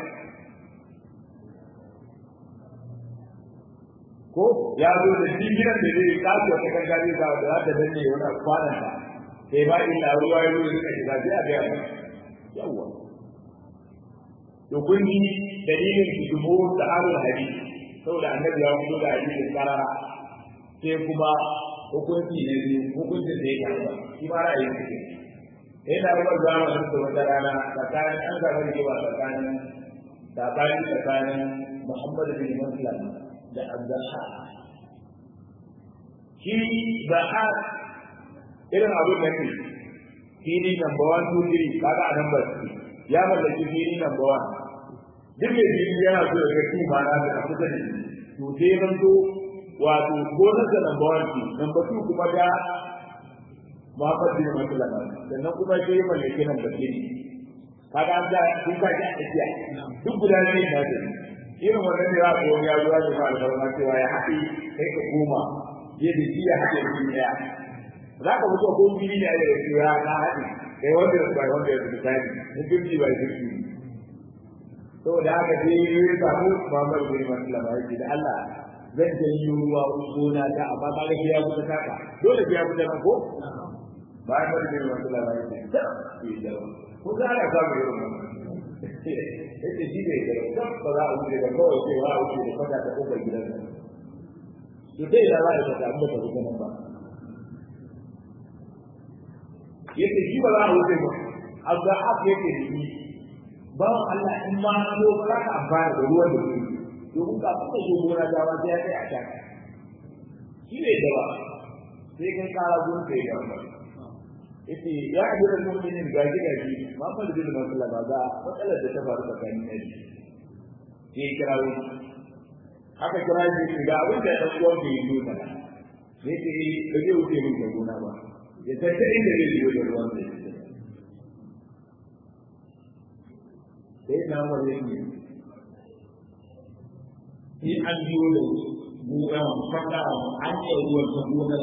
ko ya zo da shi gidan da zai kasu wata kankare da za ta danne wani kwanan ta sai ba illa ruwa ya zo da shiga sai a gaya ba yawwa to kun ji dalilin su dubo da alul hadisi saboda annabi ya fito da hadisin karara sai kuma hukunci ne hukuncin da ya karba shi ma ra'ayin su sai na rubar zamanin da wata rana tsakanin an zaɓar cewa tsakanin tsakanin tsakanin Muhammadu bin Muslim da Abdullah shi Zaha irin abin da ke fili number one two three kaga a number three ya mallaki fili number one duk mai fili yana so ya ga kima na da kusa da shi to sai zan zo wato gonar da number one ce number two kuma da Muhammad bin Muslim sannan kuma sai ya mallaki number three kaga an da kun ka ji a tsakiya duk guda ne na da irin wannan da za ku ya zuwa da alfarma cewa ya haɗe kai ka koma yadda shi ya haɗe shi ɗaya za ka mutu ko fili ne a yau ya na haɗe kai wanda ya bai wanda ya misali na fifty by fifty saboda haka sai ya samu Muhammad bin Muslim ya ce da Allah zan je yi ruwa gona ta amma ka ga ya fita taka dole ya fita nan ko bayan wani bin Muslim ya ce ko za ka samu irin wannan yace shi ne da kan ba za a wuce da kawai sai wa wuce da fata ta kofar gidan sa to dai da za a ta samu da wuce nan ba yace shi ba za a wuce ba azza hak yake da shi ba Allah in ma so ba za ka amfana da ruwan da ke domin ka kuma zo gona ta ba sai ya kai a taka shi ne da ba sai kai kara gurin kai da ba yace ya ajira mu'minin gaji gaji ma fa da bin masala ba ga matsalar da ta faru tsakanin ne sai kira wani aka kira shi ga abin da ɗan uwan bai yi mana ne ce ba zai wuce min da gona ba ya tatta inda zai biyo da ruwan da sai na wani ne Ni an biyo da buɗan fata an yi ruwan ta gonar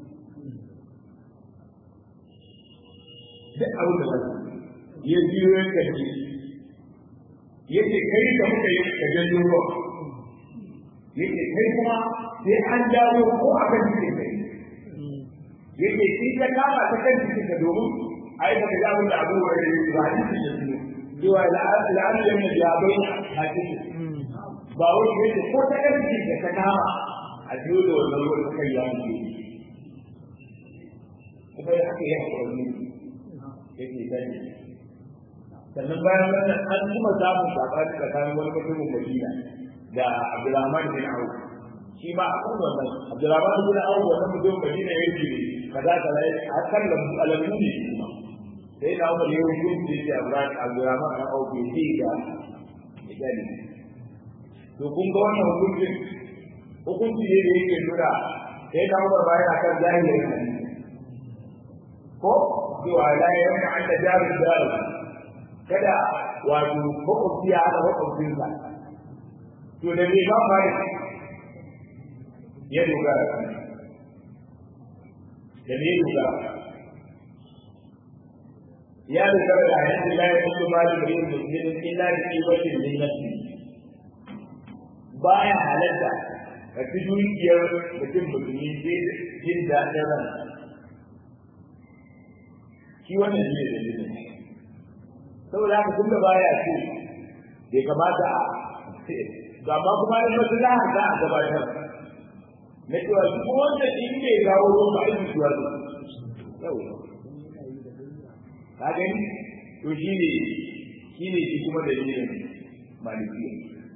duk abin da ba ya biyo ya kaji ya ce kai da muka yi ka janyo ruwa ya ce kai kuma sai an jawo ko a kan jikin kai ya ce shi ta kama ta kan jikin ka domin a yi baka jawo da abubuwa da ya ba hadisi da su cewa la'adu da mai jabai a cikin ba wani ya ce ko ta kan jikin ka ta kama a biyo da wannan ruwan ta kai ya mutu kuma ya haka ya haƙuri yake sani sannan bayan wannan an kuma samun sabani tsakanin wani mutumin Madina da Abdulrahman bin Auf shi ma akan wannan Abdulrahman bin Auf wannan mutumin Madina ya ce kaza kaza a kan lambu alamu ne kuma sai na Umar ya hukunci da yake Abdulrahman bin Auf ya ce ga misali to kun ga wannan hukuncin hukunci ne da yake nuna sai na Umar bayan akan zahirin hadisi ko cewa la ya yanka an da jarin jarin kada wato makwabci ya haɗa makwabcinsa to da me ba fara ya dogara da me dogara ya dogara da hanyar la ya kuma ba da yin musulmin illa da kiwatin min nafsi baya halatta ka ci dukiyar mutum musulmi sai jin daɗin ransa shi wannan shi ne dalilin saboda haka tun da baya ce bai kamata a ga ma kuma da maslaha za a gabatar na cewa duk wanda in bai gawo ruwan ba aiki suwa ne yau ka gani to shi ne shi ne shi kuma dalilin malikiya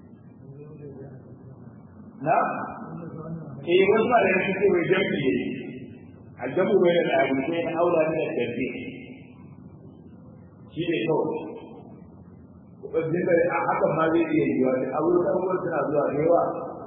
na eh wasu ma da yake ce wai jami'i ne aljamu bai da abu sai na aura ne da jami'i shi ne kawai wajen da a haka ma zai iya yi wani abubuwan abubuwan suna zuwa da yawa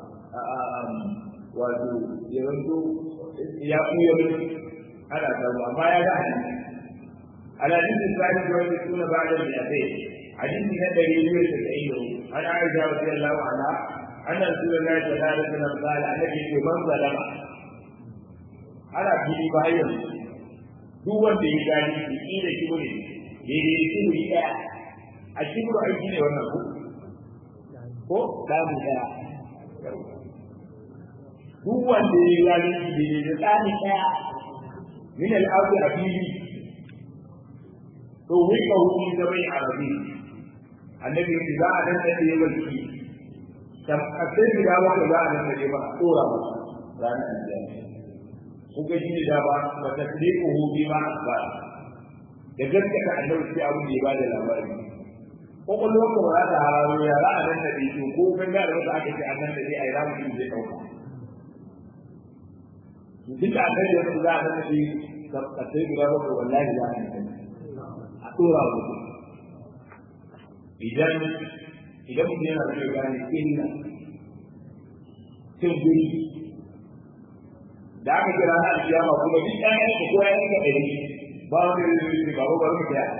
wato yawanto ya kuya mutu ana samu amma ya ga hadisi alhadisin sani da wani suna ba da mai hadisi na ɗari biyu da tasa'in da hudu an aisha wa sai Allah ala an nan suna na ta da da nan ba da annabi ke man zalama ana fili bayan duk wanda ya gani shi da shi ne daidai da kibiri ɗaya a kibiru aiki ne wannan ko ko damu ɗaya duk wanda ya gani daidai da tsani ɗaya min al'adu a fili to wai ka hukumi da bai arabi annabi ya za a nan da ya barki kam a sai gida ba za a nan da ba a tsora ba ranar aljanna kuka shi da ba ba ta ko hu bi ma ba da gaskata annabi sai abu da ya bada labari kokolwar ka ba za ta hararo ya za a nan da ɗaya ko kan da wata aka ce an nan da ɗaya a yi ramu shi zai ɗauka duk da annabi ya za a nan da ɗaya ka sai guda bakwai wallahi za a nan a ɗora wa mutum idan idan mutum yana so ya gane illa cin guri da aka kira na alkiyama kuma duk ɗayan ka ko ya yi ka ɗari ba wani da zai ce babu bari mu taya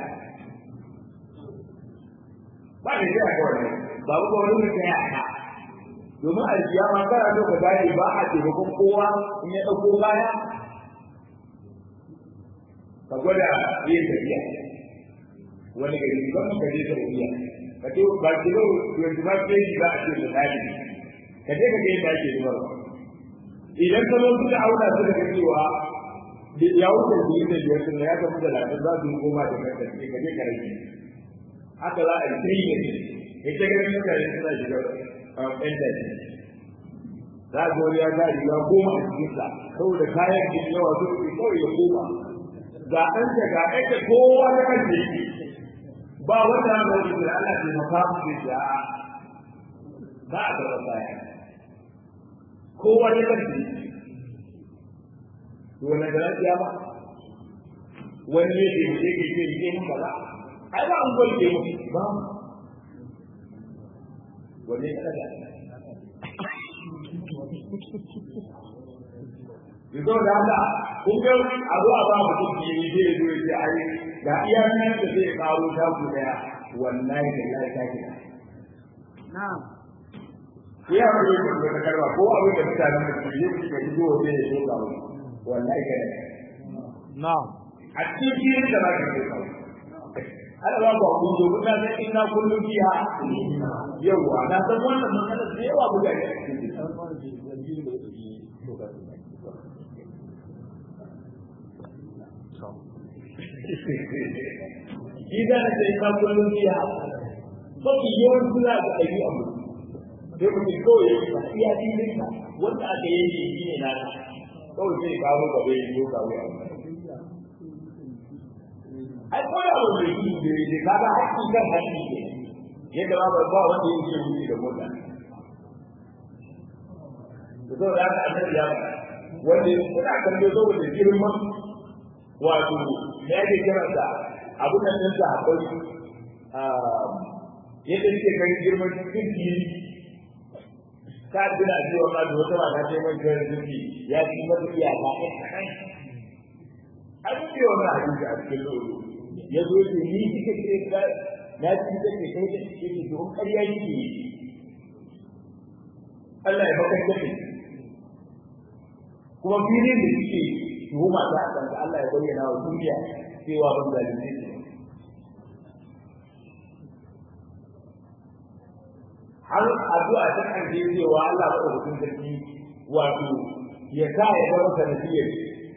ba ne sai aka wani babu bari mu taya ka domin alkiyama kana so ka gane ba a taimakon kowa in ya ɗauko kaya ka gwada yin tafiya wani gari ba mu ka je saudiya ka ce ba ki zo yanzu ba ke shi ba a ce da tsari ka je ka ga yadda ake zubarwa idan ka zo suka auna su daga cewa ya wuce su yi da biyar sun ya kamu da lafiya za su yi goma da kanta ce ka je ka rage haka za a yi tiri da ne ya ce ganin mutane suna shiga ɗan daji za a wani ya sa riga goma a cikinsa saboda kayan da yawa su ne kawai ya koma ga ɗanta ga ɗanta kowa ta kan da yake ba wanda ya mai da Allah ke maka mu da ya ba a karɓar baya kowa ya karfi to wannan da lafiya ba wani ne ke mu ke ke ke mun kaza ai ba an gwal ke mu ba wanne ya kada Yanzu da haka, kun ga a zuwa ba mutum ke yi zai zo ya ce ai da iya nan da zai karo ta ku daya wallahi da lai ta kira. Na'am. Ya ba yi da ta karba ko abin da mutanen da ke yi suka yi zuwa zai so ka wani wallahi kada. Na'am. A cikin da za ka so ka wani. Ana ba ku abun zo kuna san ina kullum biya. Yawwa na san wannan matsalar da yawa buga ne. shi da na sai ka kullum biya mafi yawan suna da ɗabi'a mu sai mutum kawai ya ba iya filin ka wanda aka yi shi shi ne naka kawai sai kawo gaba ya zo kawo ya ai ko ya ba mai yi da ya ka ga haƙƙi kan haƙƙi ke yadda ba ba wanda ya ce wuce da mota da saboda haka annabi ya wanda suna kallo saboda girman wato ya ke kiransa abin nan ɗin sa akwai yadda yake ganin girman cikin fili ka tuna cewa ma da wata mata ce mai kiran zuci ya ci mata iyaka ɗan kaɗan an ce wani hadisi a cikin lolo ya zo ce ni kika ce ka na ci ta ce kai ta ce ce domin ƙarya yake yi Allah ya bakar da kuma filin da suke tuhuma ta a kanka Allah ya bayyana wa duniya cewa ban zalunce shi har addu'a ta karshe cewa Allah ba da sarki wato ya sa ya zama sanadiyar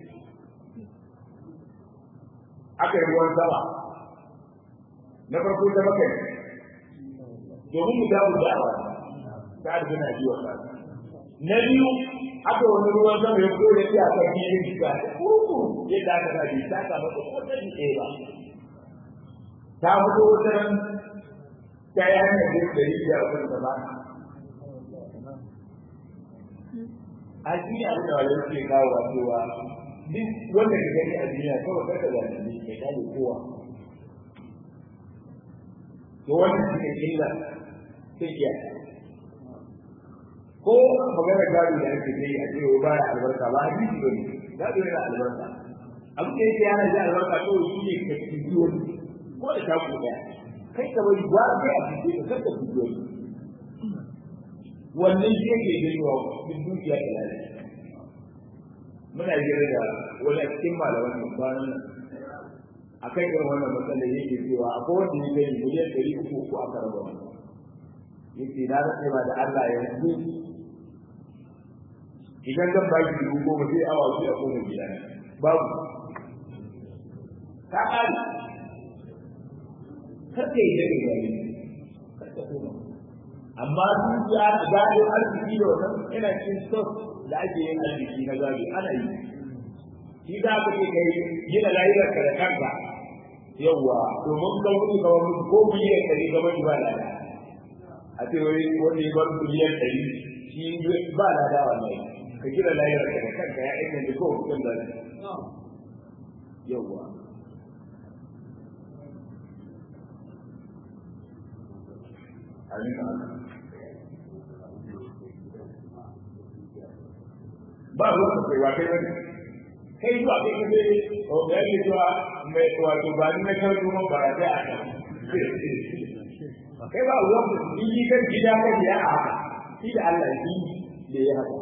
aka yi ruwan sama na farko ta bakai domin mu damu da awa ta arzina biyu wa na biyu aka wani ruwan sama ya fito da shi a kan filin shiga kuku yadda aka sa bi ta kama ko wata ji ɗaya ba ta fito wata ran ta yi hanyar da da yi a kan ba a shi ne abin da wani suke kawo a cewa duk wanda ka gani a duniya kawai kar ka zane ne ka gane kowa to wannan shi ne illa sai iya ko magana gado da ake yi a cewa ba ya albarka ba a jiki ba ne gado yana albarka abin da yake yana da albarka to shi ne ka ci biyo ko da taku daya kai ka bari ba kai a cikin ka kanka ci biyo wannan shi yake gani wa duk dukiya da lafiya muna jira da wani cikin malaman mu kwanan nan akan irin wannan matsalar yake cewa akwai wanda ya gani miliyan ɗari uku uku aka raba yake na rasa ba da Allah yanzu idan zan ba ki dubu goma sai awa su a koma gida babu ta ƙari kar ka yi dare gari kar ka koma amma dukiya da gado arziki da wannan yana cikin stock da ake yin arziki na gado ana yi shi za ka ce kai gina layuwar ka da kanka yawwa domin ka mutu ka mutu ko biliyan ɗari ka mutu ba lada a ce wani wani ya bar biliyan ɗari shi ba lada wallahi ka gina layuwar ka da kanka ya aika da kowa kuɗin da yawwa Amin. ba ruwan ka kai ba kai bane kai zuwa kai ka ce o da yake zuwa mai wato ba ni na kan kuma ba da a kan kai ba ruwan ka ni kan gida kan ya a haka shi da Allah shi da ya haka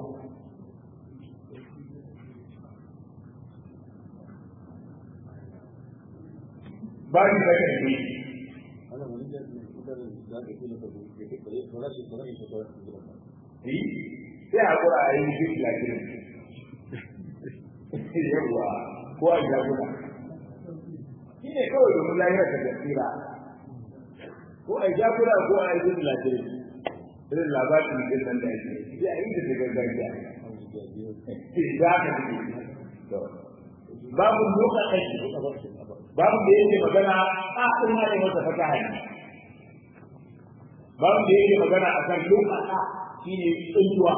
ba ni da kan ni sai a kura a yi duk lafiya yawwa ko a jagora shi ne kawai domin lahiyar ta tasira ko a jagora ko a yi duk lafiya irin labarin din nan da ake sai a yi da daga gargajiya za ka ji babu doka kai babu da yake magana a ina ne masa fata hanyar babu da yake magana akan lum'ata shine tsuntuwa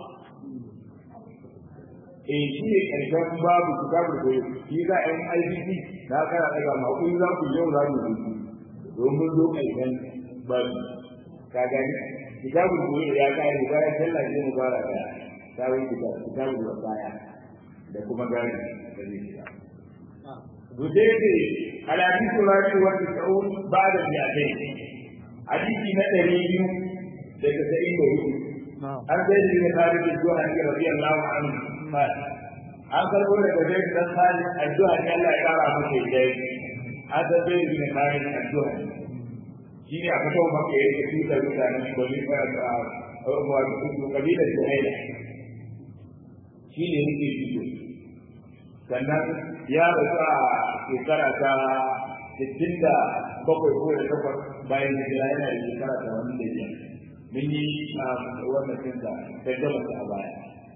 eh shi ne karshen babu kitabul koyo shi za a yi IBC na kana daga makon za ku yau za mu rubutu domin zo karshen babu ka gani kitabul koyo ya kare bayan sallah ne mu fara da tawon kitabul wasaya da kuma gani da zai shiga Gudede alhadisu rashi wa tis'un ba'da mi'atain hadisi na ɗari biyu da tasa'in da hudu an zai da ya kare da zuwa ne radiyallahu anhu an karbo daga zai dan sani addu'a ne Allah ya kara masa dai an san zai da kare addu'a shi ne aka kawo maka yake tutar mutanen bani a wato kabilar Juhaila shi ne yake fito sannan ya rasu a shekara ta sittin da bakwai ko da takwas bayan hijira yana da shekara ta wani da biyar mun yi wannan cinta ta gaba a baya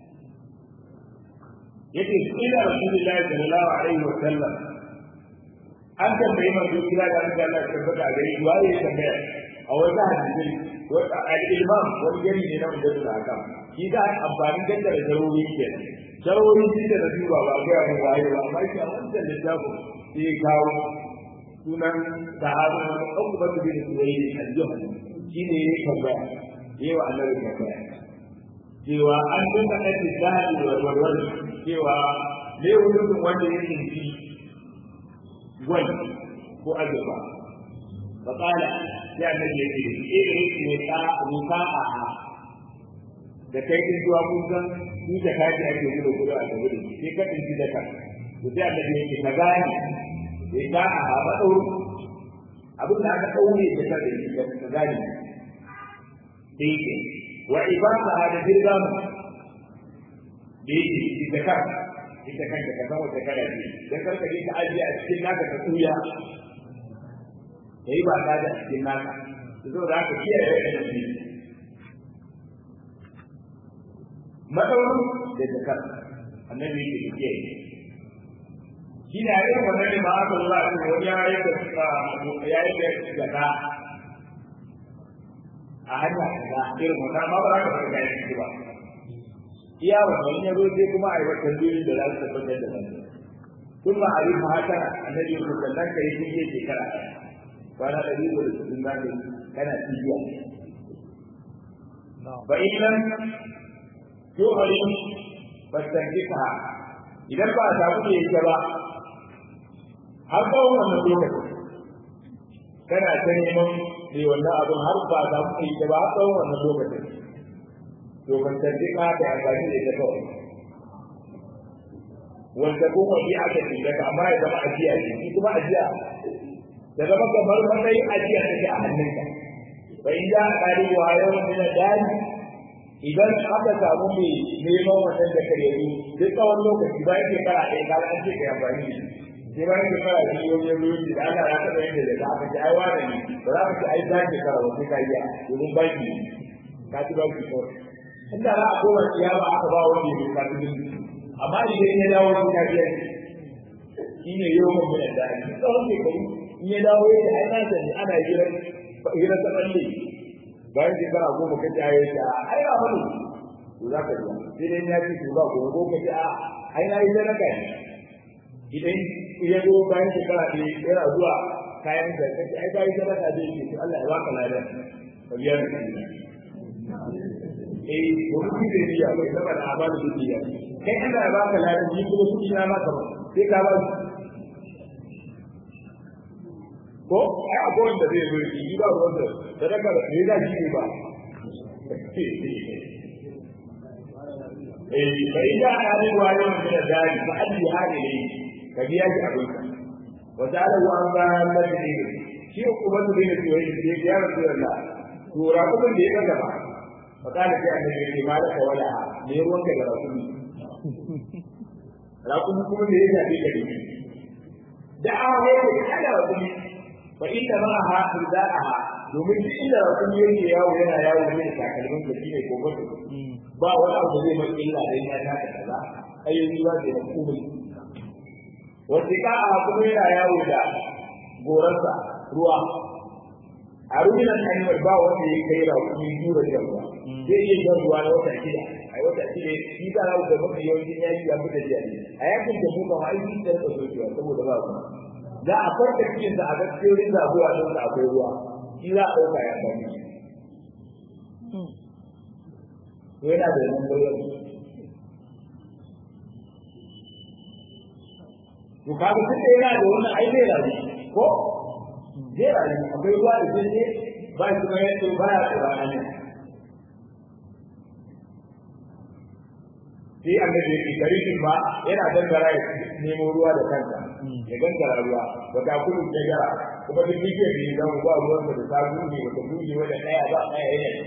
yake ila rasulullahi sallallahu alaihi wa sallam an tambayi manzo kira da Allah Allah ya tabbata a gare shi waye ya tambaya a wata hadisi wata al-imam wani gari ne na mujaddid haka shi da amfanin daddare zaruri kenan zaruri shi da duba ba ga mu waye ba amma shi a wannan littafin sai ya kawo sunan sahabi wani ukbatu bin suwayd al-juhani shi ne ya tambaya yayi wa Allah tambaya cewa an dinga ɗan zahiri warwarwar cewa ne wurin wanda ya tsinci gwal ko azurfa fa qala sai annabi ya ce irin ne ka ruka a da kai din zuwa kun san ni da kaji ake gudu gudu a gaba da sai ka tsinci da ka to sai annabi ya ce ka gane sai ka a ba dauro abin da aka daure da ka da ka gane sai ke wa ibada da dirgam da yake ita kan ita kanta ka san wata kada ce dan karka je ka ajiye a cikin naka ka tsuya kai ba ka da cikin naka to da haka kiyaye da shi madaurin da zakar annabi yake kiyaye shi ne a irin wannan ne ma aka zuwa a cikin wani ya yi da ya yi da zaka a hanya kaza irin wannan ma ba za ka fara kayan ciki ba iya wannan ya zo sai kuma a yi wata biyu da za su tabbatar da wannan kun ba a rufe haka annabi ya kuka dan kai shi ke shekara kwana ɗari da sittin za ka yi kana cibiya ba in nan tuhari fastankifa idan ba a samu da yake ba har tsawon wannan lokacin kana ta neman mai wannan abin har ba za mu yi ba har tsawon wannan lokacin to ban tarbi ka da amfani da ita kawai wanda kuma bi aka ce daga amma ya zama ajiya ce shi kuma ajiya da zama kamar matsayin ajiya take a hannunka fa in ja qali wa yawm min dani idan aka samu mai neman wannan da kare yi duk tsawon lokaci bayan shekara ɗaya ka an ce ka yi amfani da shi sai bayan shekara biyu wani ruwan da ana ya taɓa yin da aka ce ai wane ne ba za ka ce ai za shekara ba sai ka yi domin baki ka ci baki kawai inda za a koma kiyama aka ba wani ne ka ci amma idan ya dawo sai ka biya shi ne yau mun bin da shi tsawon shekaru in ya dawo ya ce ai na sani ana hira hira ta balle bayan shekara goma ka ci ayi ta ai ba wani to za ka biya sai dai ya ci ba ko ko ka ci a ai na yi sadaka idan ya zo bayan shekara ɗaya yana zuwa kayan da kake ai bayan sadaka da yake to Allah ya baka ladan ka biya da shi eh wani da biya bai saba da amana da biya kai Allah ya baka ladan ni kuma su ina maka ba sai ka ba ko ai akwai wanda zai zo yi ba wanda sadaka da ne da shi ne ba eh bai da hali wa yau da dai fa alli hali ne ka biya shi abin ka wa ta'ala wa an ba madini shi kuma su ne ce wai sai ya rasulullah to ra kuma da ya gaba fa kana sai annabi ya ce malaka wala ne ruwan ka da rakumi rakumi kuma ne ya shafe ka ne da awa ne da kada rakumi fa inna ma'aha ridaaha domin duk inda rakumi yake yawo yana yawo ne da takalmin da shine kokoto ba wani abu da zai mai illa da ya ta kaza ayyuka ba da komai wasiƙa a kuma yana yawo da gorarsa ruwa a ruminan hanyar ba wanda ya kai rakumi tura da ruwa zai iya jan ruwa na wata shida a wata shida shi ta rawu da mafi yawancin yaki ya fita jiya ne a yakin da mu kama aiki da rika sokewa saboda ba ruwa za a farka cikin da a ga cikin zabuwa don da akwai ruwa shi za a ɗauka ya sami to yana da nan bayan to kaga tun da yana da wannan ai zai rayu ko zai rayu akwai ruwa da zai ne ba shi ma yadda ba ya tsira ne sai annabi yake garin ba yana dangara ya nemo ruwa da kansa ya gangara ruwa ba ta kudu da gara kuma duk yake da ya zama ba ruwan da ta guje ba ta guje wanda daya ba daya yana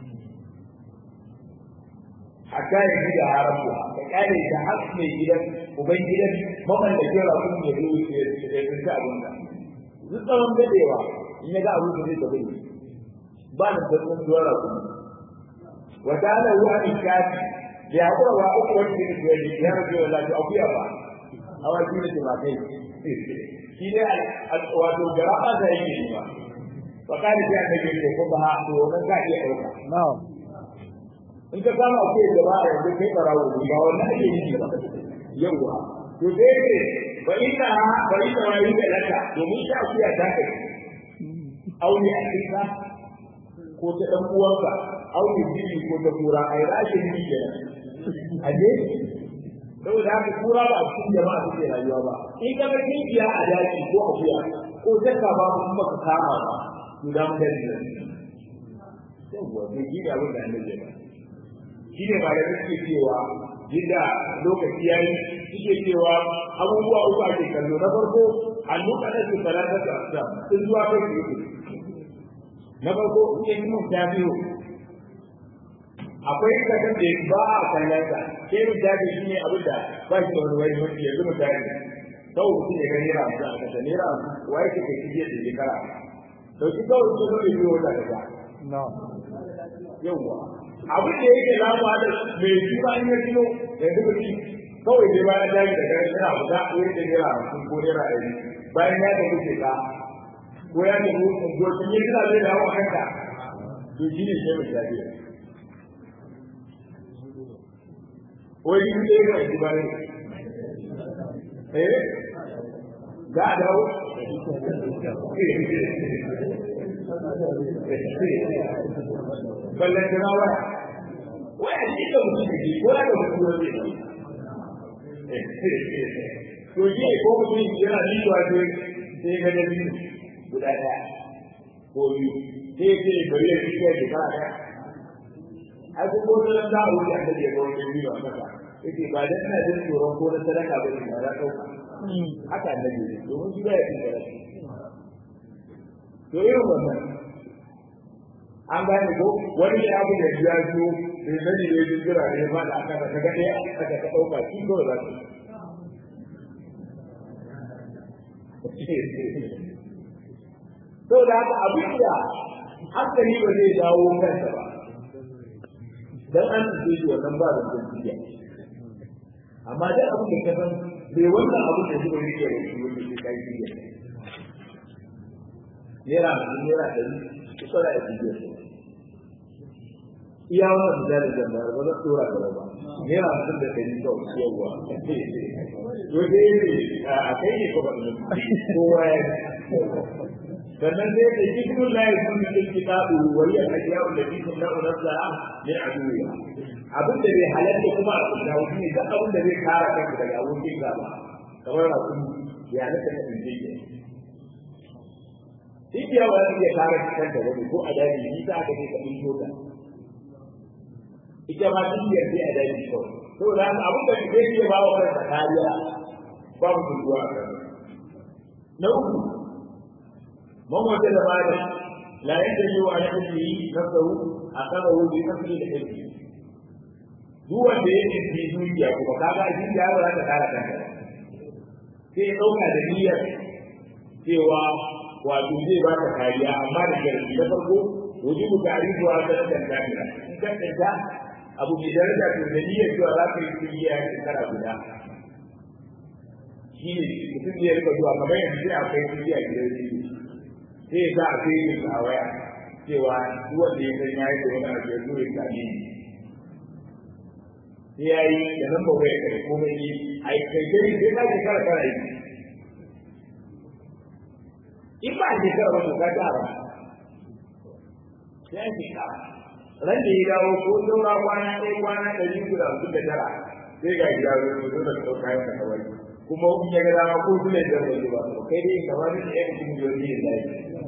hatta ya ji da haramu ka kare da har mai gidan uban gidan maman da jira kun ya zo ya tsinta abin da duk tsawon dadewa in ya ga abu da zai tafi ba da tsawon zuwa rakun wa ta'ala wa ikati da ya kura wa uku wani da ke yi ya rabu da lafiya akuya ba a wani da ke ba kai shi ne wato garaba da yake yi ba wa kare sai annabi ko ko ba to wannan ka iya dauka na'am in ka kama ko da ba yanzu kai barawo ba wannan ake yi ba yawa to dai ne ba ina ba ina wani da laka domin ta akuya ta kai aure a kisa ko ta dan uwanka aure bibi ko ta kura ai rashin ni kenan aje saboda haka kura ba a cikin jama'a suke rayuwa ba in ka ga kinkiya a daji ko akuya ko zakka ba kuma ka kama ba to da mun da yawa to shi da abin da annabi ya shi ne ba da suke cewa yadda lokaci ya yi suke cewa abubuwa uku ake kallo na farko hannu kaɗan su talata da asa sun zuwa kai su yi na farko in yi mun ta biyu akwai kasan da ba a kallon sa sai mun ta shi ne abin da ba shi da wani wani wani yanzu mun ta yi sau mutum ya ga naira hamsin a kasa naira hamsin wa yake kai shi da shekara dauki kawai su zai biyo wata kasa na'am yawwa abin da yake lamuwa da mai shi ba in ya kilo ya zuba shi kawai dai bayan daji da gari yana guda ko yake naira hamsin ko naira ɗari bayan ya tafi ce ka ko ya tafi unguwarcin ya kira zai dawo a kanka to shi ne sai mai shafi wai shi ne ya yi ba ne eh za a dawo ballan jana waya waya shi da mutum da ke ko da mutum wanda ne to shi ne ko mutum yana liwa ce sai ga da biyu guda ɗaya ko biyu sai ce bari ya fi kai shekara ɗaya ai ko ko da za a wuce da ya ga wani biyu a kasa yake ba dan ina jin tsoron ko na sadaka ba ne ba za ɗauka haka annabi ne domin shi ba ya fi sadaka to irin wannan an gane ko wani ya abu da ya zo da zai ne jin jira ne ba da aka ka ga ɗaya aka ka ɗauka shi kawai za su to da haka abin da hankali ba zai dawo kansa ba dan an ce shi wannan ba da jiya amma da abin da ka san bai wannan abin da shi ba yake da shi wanda shi kai jiya naira naira ɗari kusa da jiya iya wannan misalin da ba ba za su tura gaba ba naira hamsin da ɗari kawai yawwa to dai ne a kai ne ko ba kowa ya sannan sai da cikin layi sun cikin kitabu wani a ajiya wanda cikin na'u nasa ne a duniya abin da bai halatta kuma a kusa wani ne duk abin da zai kara kanka daga abokin gaba kamar rakun ya naka na injiniya Ikiya ba za iya kare kanta wani ko a daji ni ta aka ne ka ɗin shota. Ita ma dukiyar sai a daji kawai. Saboda haka abin da zai iya ba wa kansa kariya babu tuntuwa a kan. Na uku, من وجد مالا لا يدري عن حله نفسه أخذه بنفسه لحله duk wanda ya ce dukiya kuma kaga a cikin yaro za ta kara kanta sai ya ɗauka da niyyar cewa wato zai ba ta kariya amma da sharadi na farko wujubu ta'rifu wa sanatan kamila in ka tsanta abu mai daraja to da niyyar cewa za ka yi dukiya ya shekara guda shi ne mutum zai rika zuwa kamar yanzu sai akwai dukiya gidan shi sai ya sa a kai a waya cewa duk wanda ya san yayi da wani abu ya zo ya sami sai ya yi da nan ba waya kai komai ne a yi kai kai sai ka ji kara kara yi in ba a je kara ba to ka kara sai an shekara ran da ya dawo ko saura kwana ɗaya kwana ɗari guda hamsin da tara sai ga gida zo zo da ɗauka kayan ka kawai kuma in ya ga dama ko su ne da zai ba kai dai ka wani da yan cikin yau ne da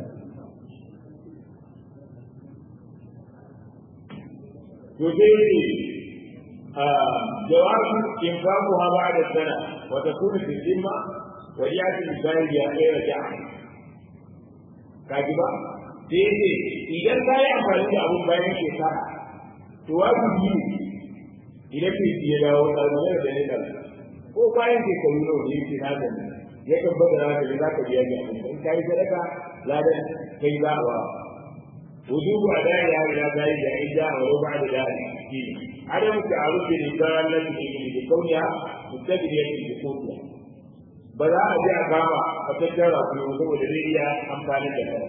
to sai ne jawabu infaku ha ba da sana wa takunu fi dhimma wa yati bi ya khayra ja'a kaji ba sai ne idan ka yi amfani da abun bayan shekara to wajibi ne idan ke ya dawo ɗalibin da ne ɗalibin ko bayan shekaru nawa ne yake na gani ya kan bada na gani za ka biya ni abin in ka yi sadaka ladan kai za a ba wujubu adai ya ila zai da in ja wa ruba da dai shi adam ta'aruf bi risalat bi kauniya mustaqbiliyat bi qutiya ba za a ji a kama a tattara ku saboda zai iya amfani da kai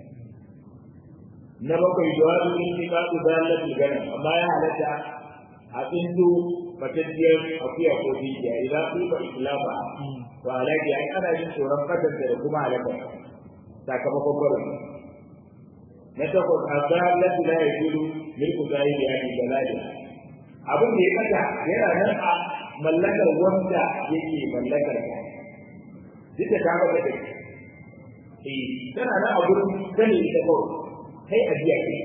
na bakwai jawabu intiqadu dalatul gana amma ya halatta a tsinto fatattiyar akuya ko dukiya idan su ba islama to alaƙi ai ana yin tsoron fatanta da kuma halaka sakamakon barin na takwas a zalatu la ya gudu milku zai da yani baladi abin da ya kasa yana nan a mallakar wanda yake mallakar ka duk da ta maka da eh tana nan a gurin sani ita kawai kai ajiya kai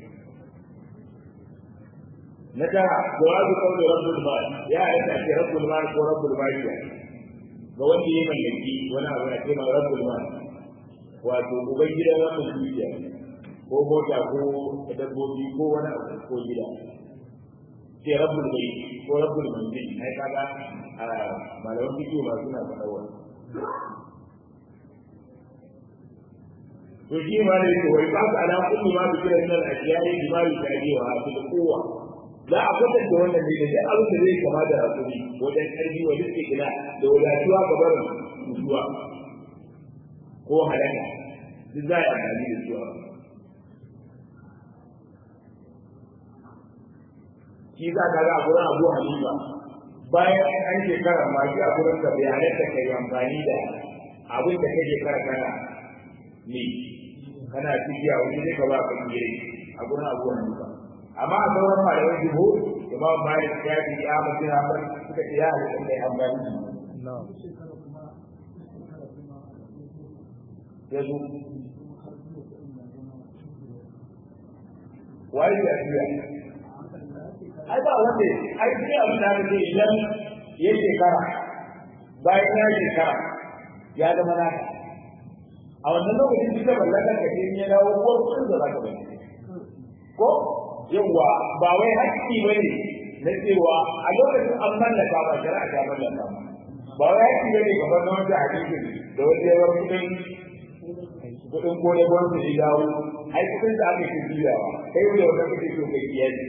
na tara jawabu qawli rabbul mal ya aika ce rabbul mal ko rabbul mal ya ga wanda ya mallaki wani abu ya ce ma rabbul mal wato uban gidan wannan dukiya ko mota ko dabbobi ko wani abu ko gida sai rabbul bayt ko rabbul manzil ai kaga malaman fiqh ma suna faɗa wannan to shi ma ne ko wai ba ka ala kullu ma bi kiran nan ajiyai bi ma bi taji wa fi quwwa za a kwatanta wannan ne da duk abin da zai kama da hakuri wajen ƙarfi wa duk ina da wadatuwa ga barin mutuwa ko halaka duk za a yi amfani da su shi za ka ga a gurin abu halifa bayan an shekara ma shi a gurin ka bai halatta ka yi amfani da abin da kake kara kana ne kana cikiya wani zai ka ba ka yi a gurin abu halifa amma a sauran malaman jiho imam malik ya fi ya mutu na ban suka ce ya halitta kai amfani ya zo wai ya fiya ai ba wanda ai sai abin da ake idan ya shekara bayan ya shekara ya zama naka a wannan lokacin duka mallakar ka ce ya dawo ko kun da zaka bari ko yawa ba wai hakki bane na cewa a lokacin an mallaka ba shari'a ta mallaka ba ba wai hakki bane kamar na wanda hadisin da wanda ya bar kudin kudin gole gwamnati ya dawo ai kudin da aka yi biyawa kai da wanda kake so kai iyali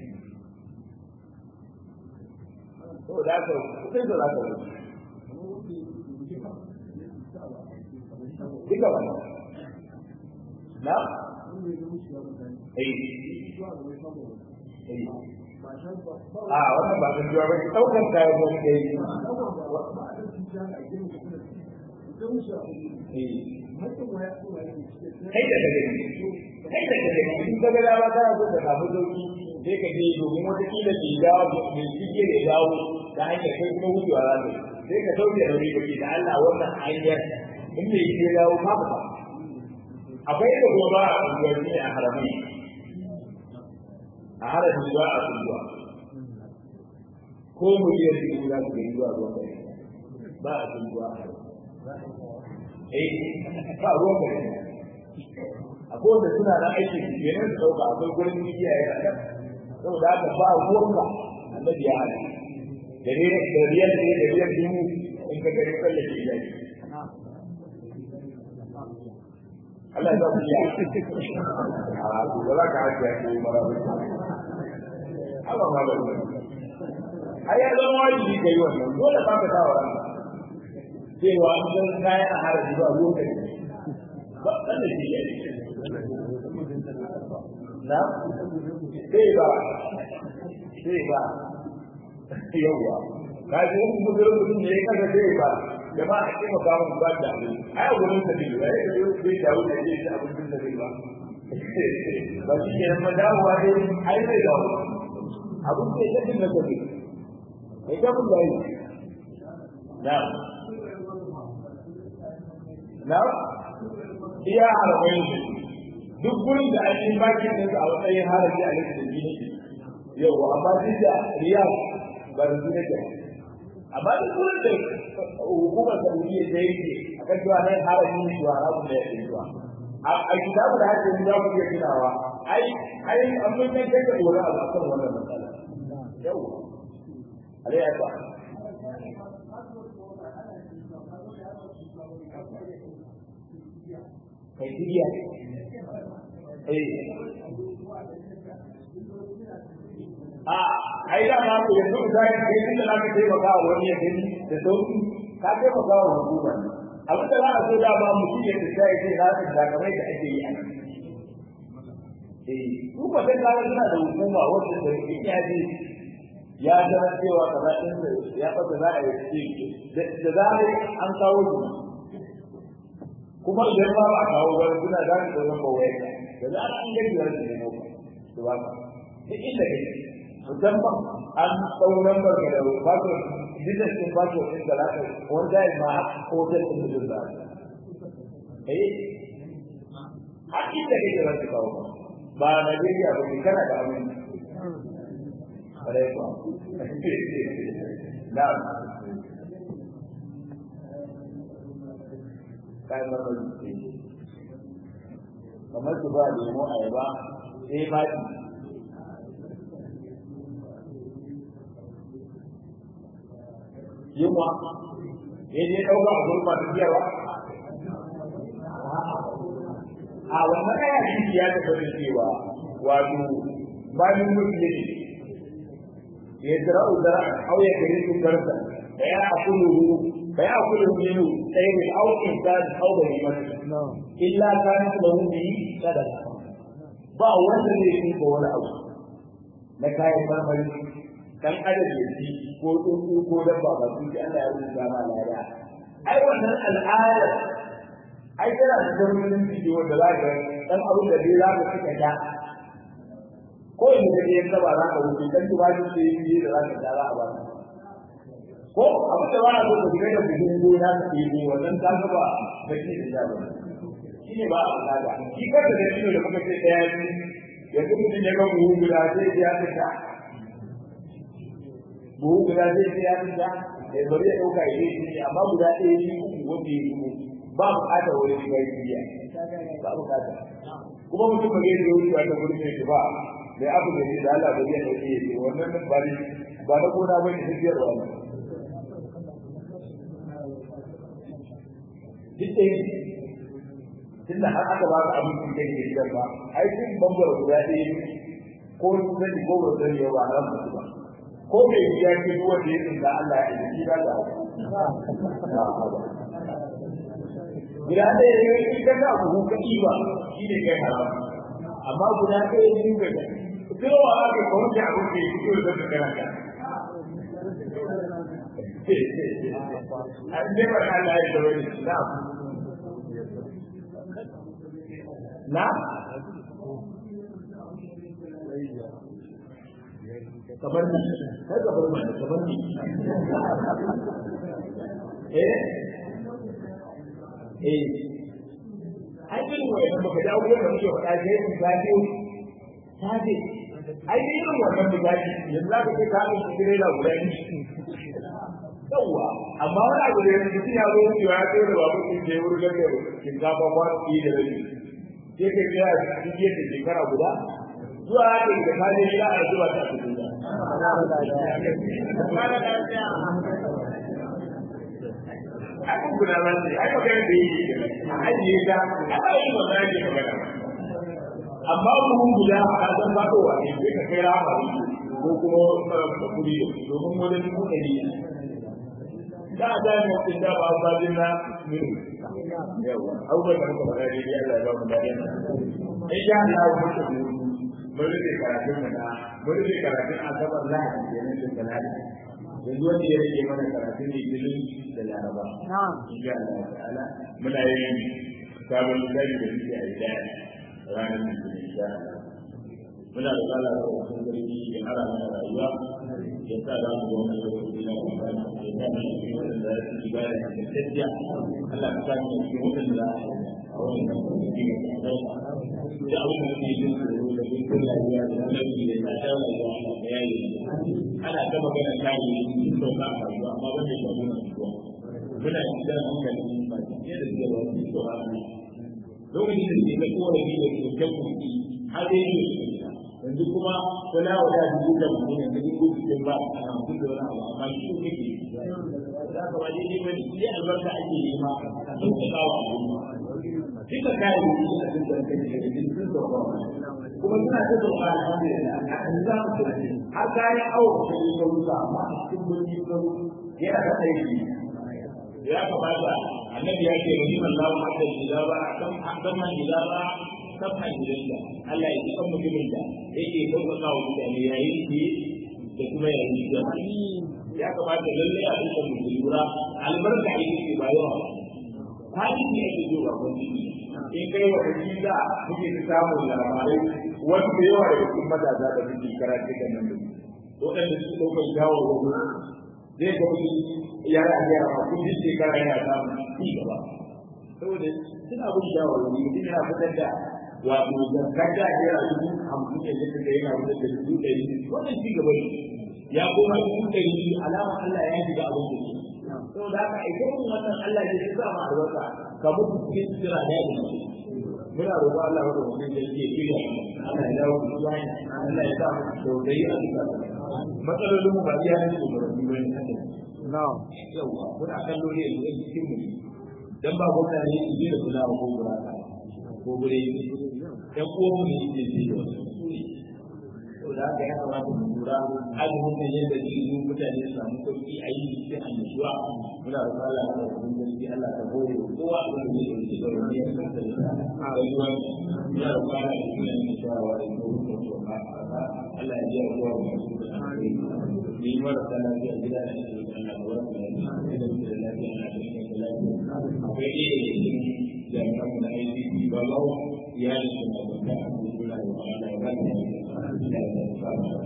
to da ka kudin da za ka wuce duka wannan na eh a wannan ba san jiwa ba ki daukar kayan wani da yi kai da kake kai da kake in ka ga dama kana so ka samu sauki sai ka je domin wata kila bai dawo mai shige da dawo ta hanyar kai kuma wucewa za ka sai ka sauke da wuri kake da Allah wannan hanyar in mai shige dawo ka ba akwai da kuma ba a unguwanni ne a haramai a harafin ba a unguwa ko miliyan biyu za su gani zuwa ruwan gari ba a unguwa a eh ba ruwan gari akwai wanda suna da aiki su kenan su ɗauka akwai gurin mikiya ya ɗan saboda haka ba ruwanka annabi ya hana da ne da riyal ne da riyal dubu in ka gari tsallake ilahi Allah ya ku ya a ku ba za ka haɗe ya ce mara ba Allah ma ba ai ya zama wajibi kai wannan dole ba ka dawo ran cewa an san kayan haraji ba ruwan ka ba dan da shi na sai ba sai ba yawa ka ji wani mutum mutum ne ya kaga sai ba da ba a kima ba mu ba da ai a gurin sa ne ya yi da bai dawo da yake abin da zai ba ba shi ke nan dawowa dai ai zai dawo abin da ya tafi na tafi kai ta mun dai na na iya harbai duk gurin da ake baki da a matsayin haraji a lokacin da ne yau amma duk da riyal ba da su nake amma duk gurin da hukumar saudiya ta yi a kan cewa nan haraji ne zuwa haramun da ya ke zuwa a kitabu da hajji za ku iya tunawa ai ai an mun kan kai da wani abu kan wannan matsala yau alai ya ba kai tiya eh a ai da ma ku yanzu da kai inda za ka taimaka wa wani ya gani da sauki ka taimaka wa hukuma abin da za a so dama mutum ya fita ya ce za su zagamai da ake yi a nan. Eh, su ba sai kaga suna da hukuma wacce da ya ji ya zama cewa kaza ɗin da ya fata za a yi ce da zarar an kawo su kuma idan ba a kawo wani suna za su zama kawai da zarar an gani wani su nemo ka su ba ka duk inda kake musamman an ɗau lambar ka da fasfot business din fasfot ɗin da zaka wanda ya ma hotel ɗin da za eh har inda kake za su kawo ba Najeriya ba ne kana da abin Alaikum. Na'am. Kai marmari kamar su ba lemo ayaba sai fadi yunwa ya je ɗauka a gurin masu biyarwa a wannan kaya shi ya tafi da cewa wato bayan musulmi ya zira uzara au ya kare su garsa da ya akulu fa ya akulu minu sai ne au insan au da liman illa kana lahu bi sadaqa ba wanda zai yi ko wani abu na kayan marmari dan adam ya ci ko tsuntsu ko dabba ba su ji Allah ya rubuta ma lada ai wannan al'ada ai tana da zarmin bidiyo wanda za ka dan abin da dai za ka cika ta ko in da dai yadda ba za ka wuce dan ki ba shi sai yi da za ka tara a ba ko abin da ba so ka shiga da buhun gona ka yi wannan ta ga ba da shi da ya ba shi ne ba a al'ada shi kada da shi da muka ce daya ne yanzu mutum ya ga buhun guda sai ya ta buhu guda zai sai ya fita da bari ya dauka ya yi amma guda ɗaya ne uku wanda ya yi ba buƙatar wani shiga yi biya ba buƙatar kuma mutum ba zai zo wucewa ta gurin mai ba da abu da da Allah ba zai dauke ya ce wannan ba ne ba na gona ba ne tafiyar wa ne duk ɗaya tunda har aka ba ka abin da ke gidan ba ai sun bambara guda ɗaya ko sun sani ko ba sani ba haram ba ko mai biya ke ruwa da yin da Allah ya yi shi da da guda ɗaya ne in ka ga buhu ka ba shi ne kai haram amma guda ɗaya ne ka ga kowa aka kawo shi abin da ya fito da ka kana ka an je ba Allah ya dawo ne na na kamar ni kai ka bar mana kamar ni eh eh ai irin wannan baka da abubuwan da muke faɗa sai mu gaje sabe ai irin wannan da gaje yanzu za ka kai ka mu kire da guda ni yawa amma wani abu da yanzu ya zo mu ya kai da babu kin je wurin da shinkafa ba ki da rabi sai ka ga cikin shekara guda zuwa da ka kaje ila a zuwa ta cikin Akan guda ba ce, ai magana da yi a ajiye ta, a ɗaya ba za ke magana. Amma buhun guda a ƙasar faɗowa ne, sai ka kai rama ko kuma kuri domin wani dubu ɗari. da a da mu kin da ba ba din na min yawa abubuwan da muka faɗa dai Allah ya ba mu dadi insha Allah mu ta mun rike karatun mu na mun rike karatun asabar lahadi kenan da talata yanzu wanda ya rage mana karatun ne filin da laraba insha Allah ta'ala muna yin sabon lissafi da muke a gida ranar litinin insha Allah muna da kala da wasu garbi ya hara mana rayuwa ya sa za mu zama lokaci na amfani ya sa mu cikin wadanda za su shiga da ingantacciya Allah ka sa mu cikin wadanda za a wani kan kuma cikin da da abin da muke yin tsoro da bin lafiya da lafiya da ta shawo da Allah da yayi ana ta magana kai sun sauka a rayuwa amma ban da shawo na zuwa muna yin da hankali ba ce da zuwa wani tsoron lokacin da ke ga kowane da ke kyan kuɗi har dai ne yanzu kuma kula wa da dubu da mutum yanzu dubu cikin ba a hamsin da wani abu amma shi kake za ka waje ne wani sai albarka ake yi ma a sauƙaƙa wa al'umma duka kayan da suna jin da kai da jin sun sauƙa kuma suna ta sauƙa alhamdulillah a kan za mu tunani har kayan awo da yi ga wuta amma a cikin birni ga yana da aiki ya kamata annabi ya ce wani Allah ma da idaba kan hakan man idaba kan hajjinda Allah ya ji kan mutumin da yake sauƙaƙa wa mutane yayin ki da kuma yayin da ya kamata lalle a duka mu lura albarka yake ke bayarwa hali ne yake zo ba wani in kai wa da muke ta samu labarai wani da yawa daga cikin matasa da muke karatu kan nan waɗanda su ɗaukar jawo wani zai ga wani yara a yara kun ji shekara yana samun ci gaba saboda suna bin jawo wani mutum yana fitar da wato zakka da ya dubu hamsin da zai kaga yana fitar da dubu ɗari wannan ci gaba ne ya koma dubu ɗari alama Allah ya shiga abin da ke saboda haka ita mun wannan Allah ne ya sa ma albarka ka mutu cikin jira da ya dace muna roƙo Allah wa mutum da yake kira Allah ya dawo da hanya Allah ya sa mu tausayi a cikin matsalolin mu ba iya ne mu rabu bane haka na'am yawa kuna kallo ne yanzu a cikin mu dan ba gwamna ne su je da kula ko gura ko gure ɗan uwan mu ne ke da wasu da haka ya kamata mu lura azumin da yadda zai yi mutane su samu sauki a yi cikin annashuwa muna da fara da wani gaske Allah ta hore kowa da wani zai yi da wani ya san da a rayuwa muna da fara da kuma yin shawara da ko ko ko Allah ya ji kowa da su da ni mara da lafiya gida da shi da Allah da wani da da lafiya na da shi da lafiya akwai iya jami'an da aiki ba ba ya da shi da ba a kula da Allah ya ba da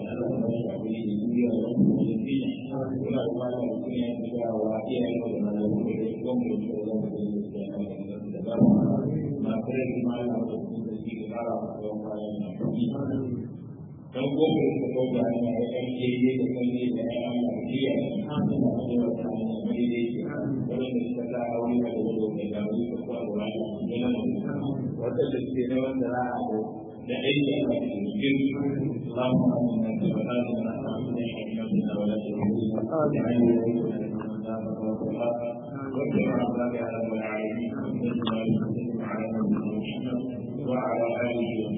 dan gobe da gobe ana da kan jeje da kan ne da ya Allah jiya an da da wata ne mai dai wannan da ta da aure da gobe da wani ko Allah ya nan wata da ke ne wanda za a da aiki a cikin اللهم امنا في بلادنا وامن حكمتنا ولا تهلكنا واجعل عذاب على العالمين وعلى اله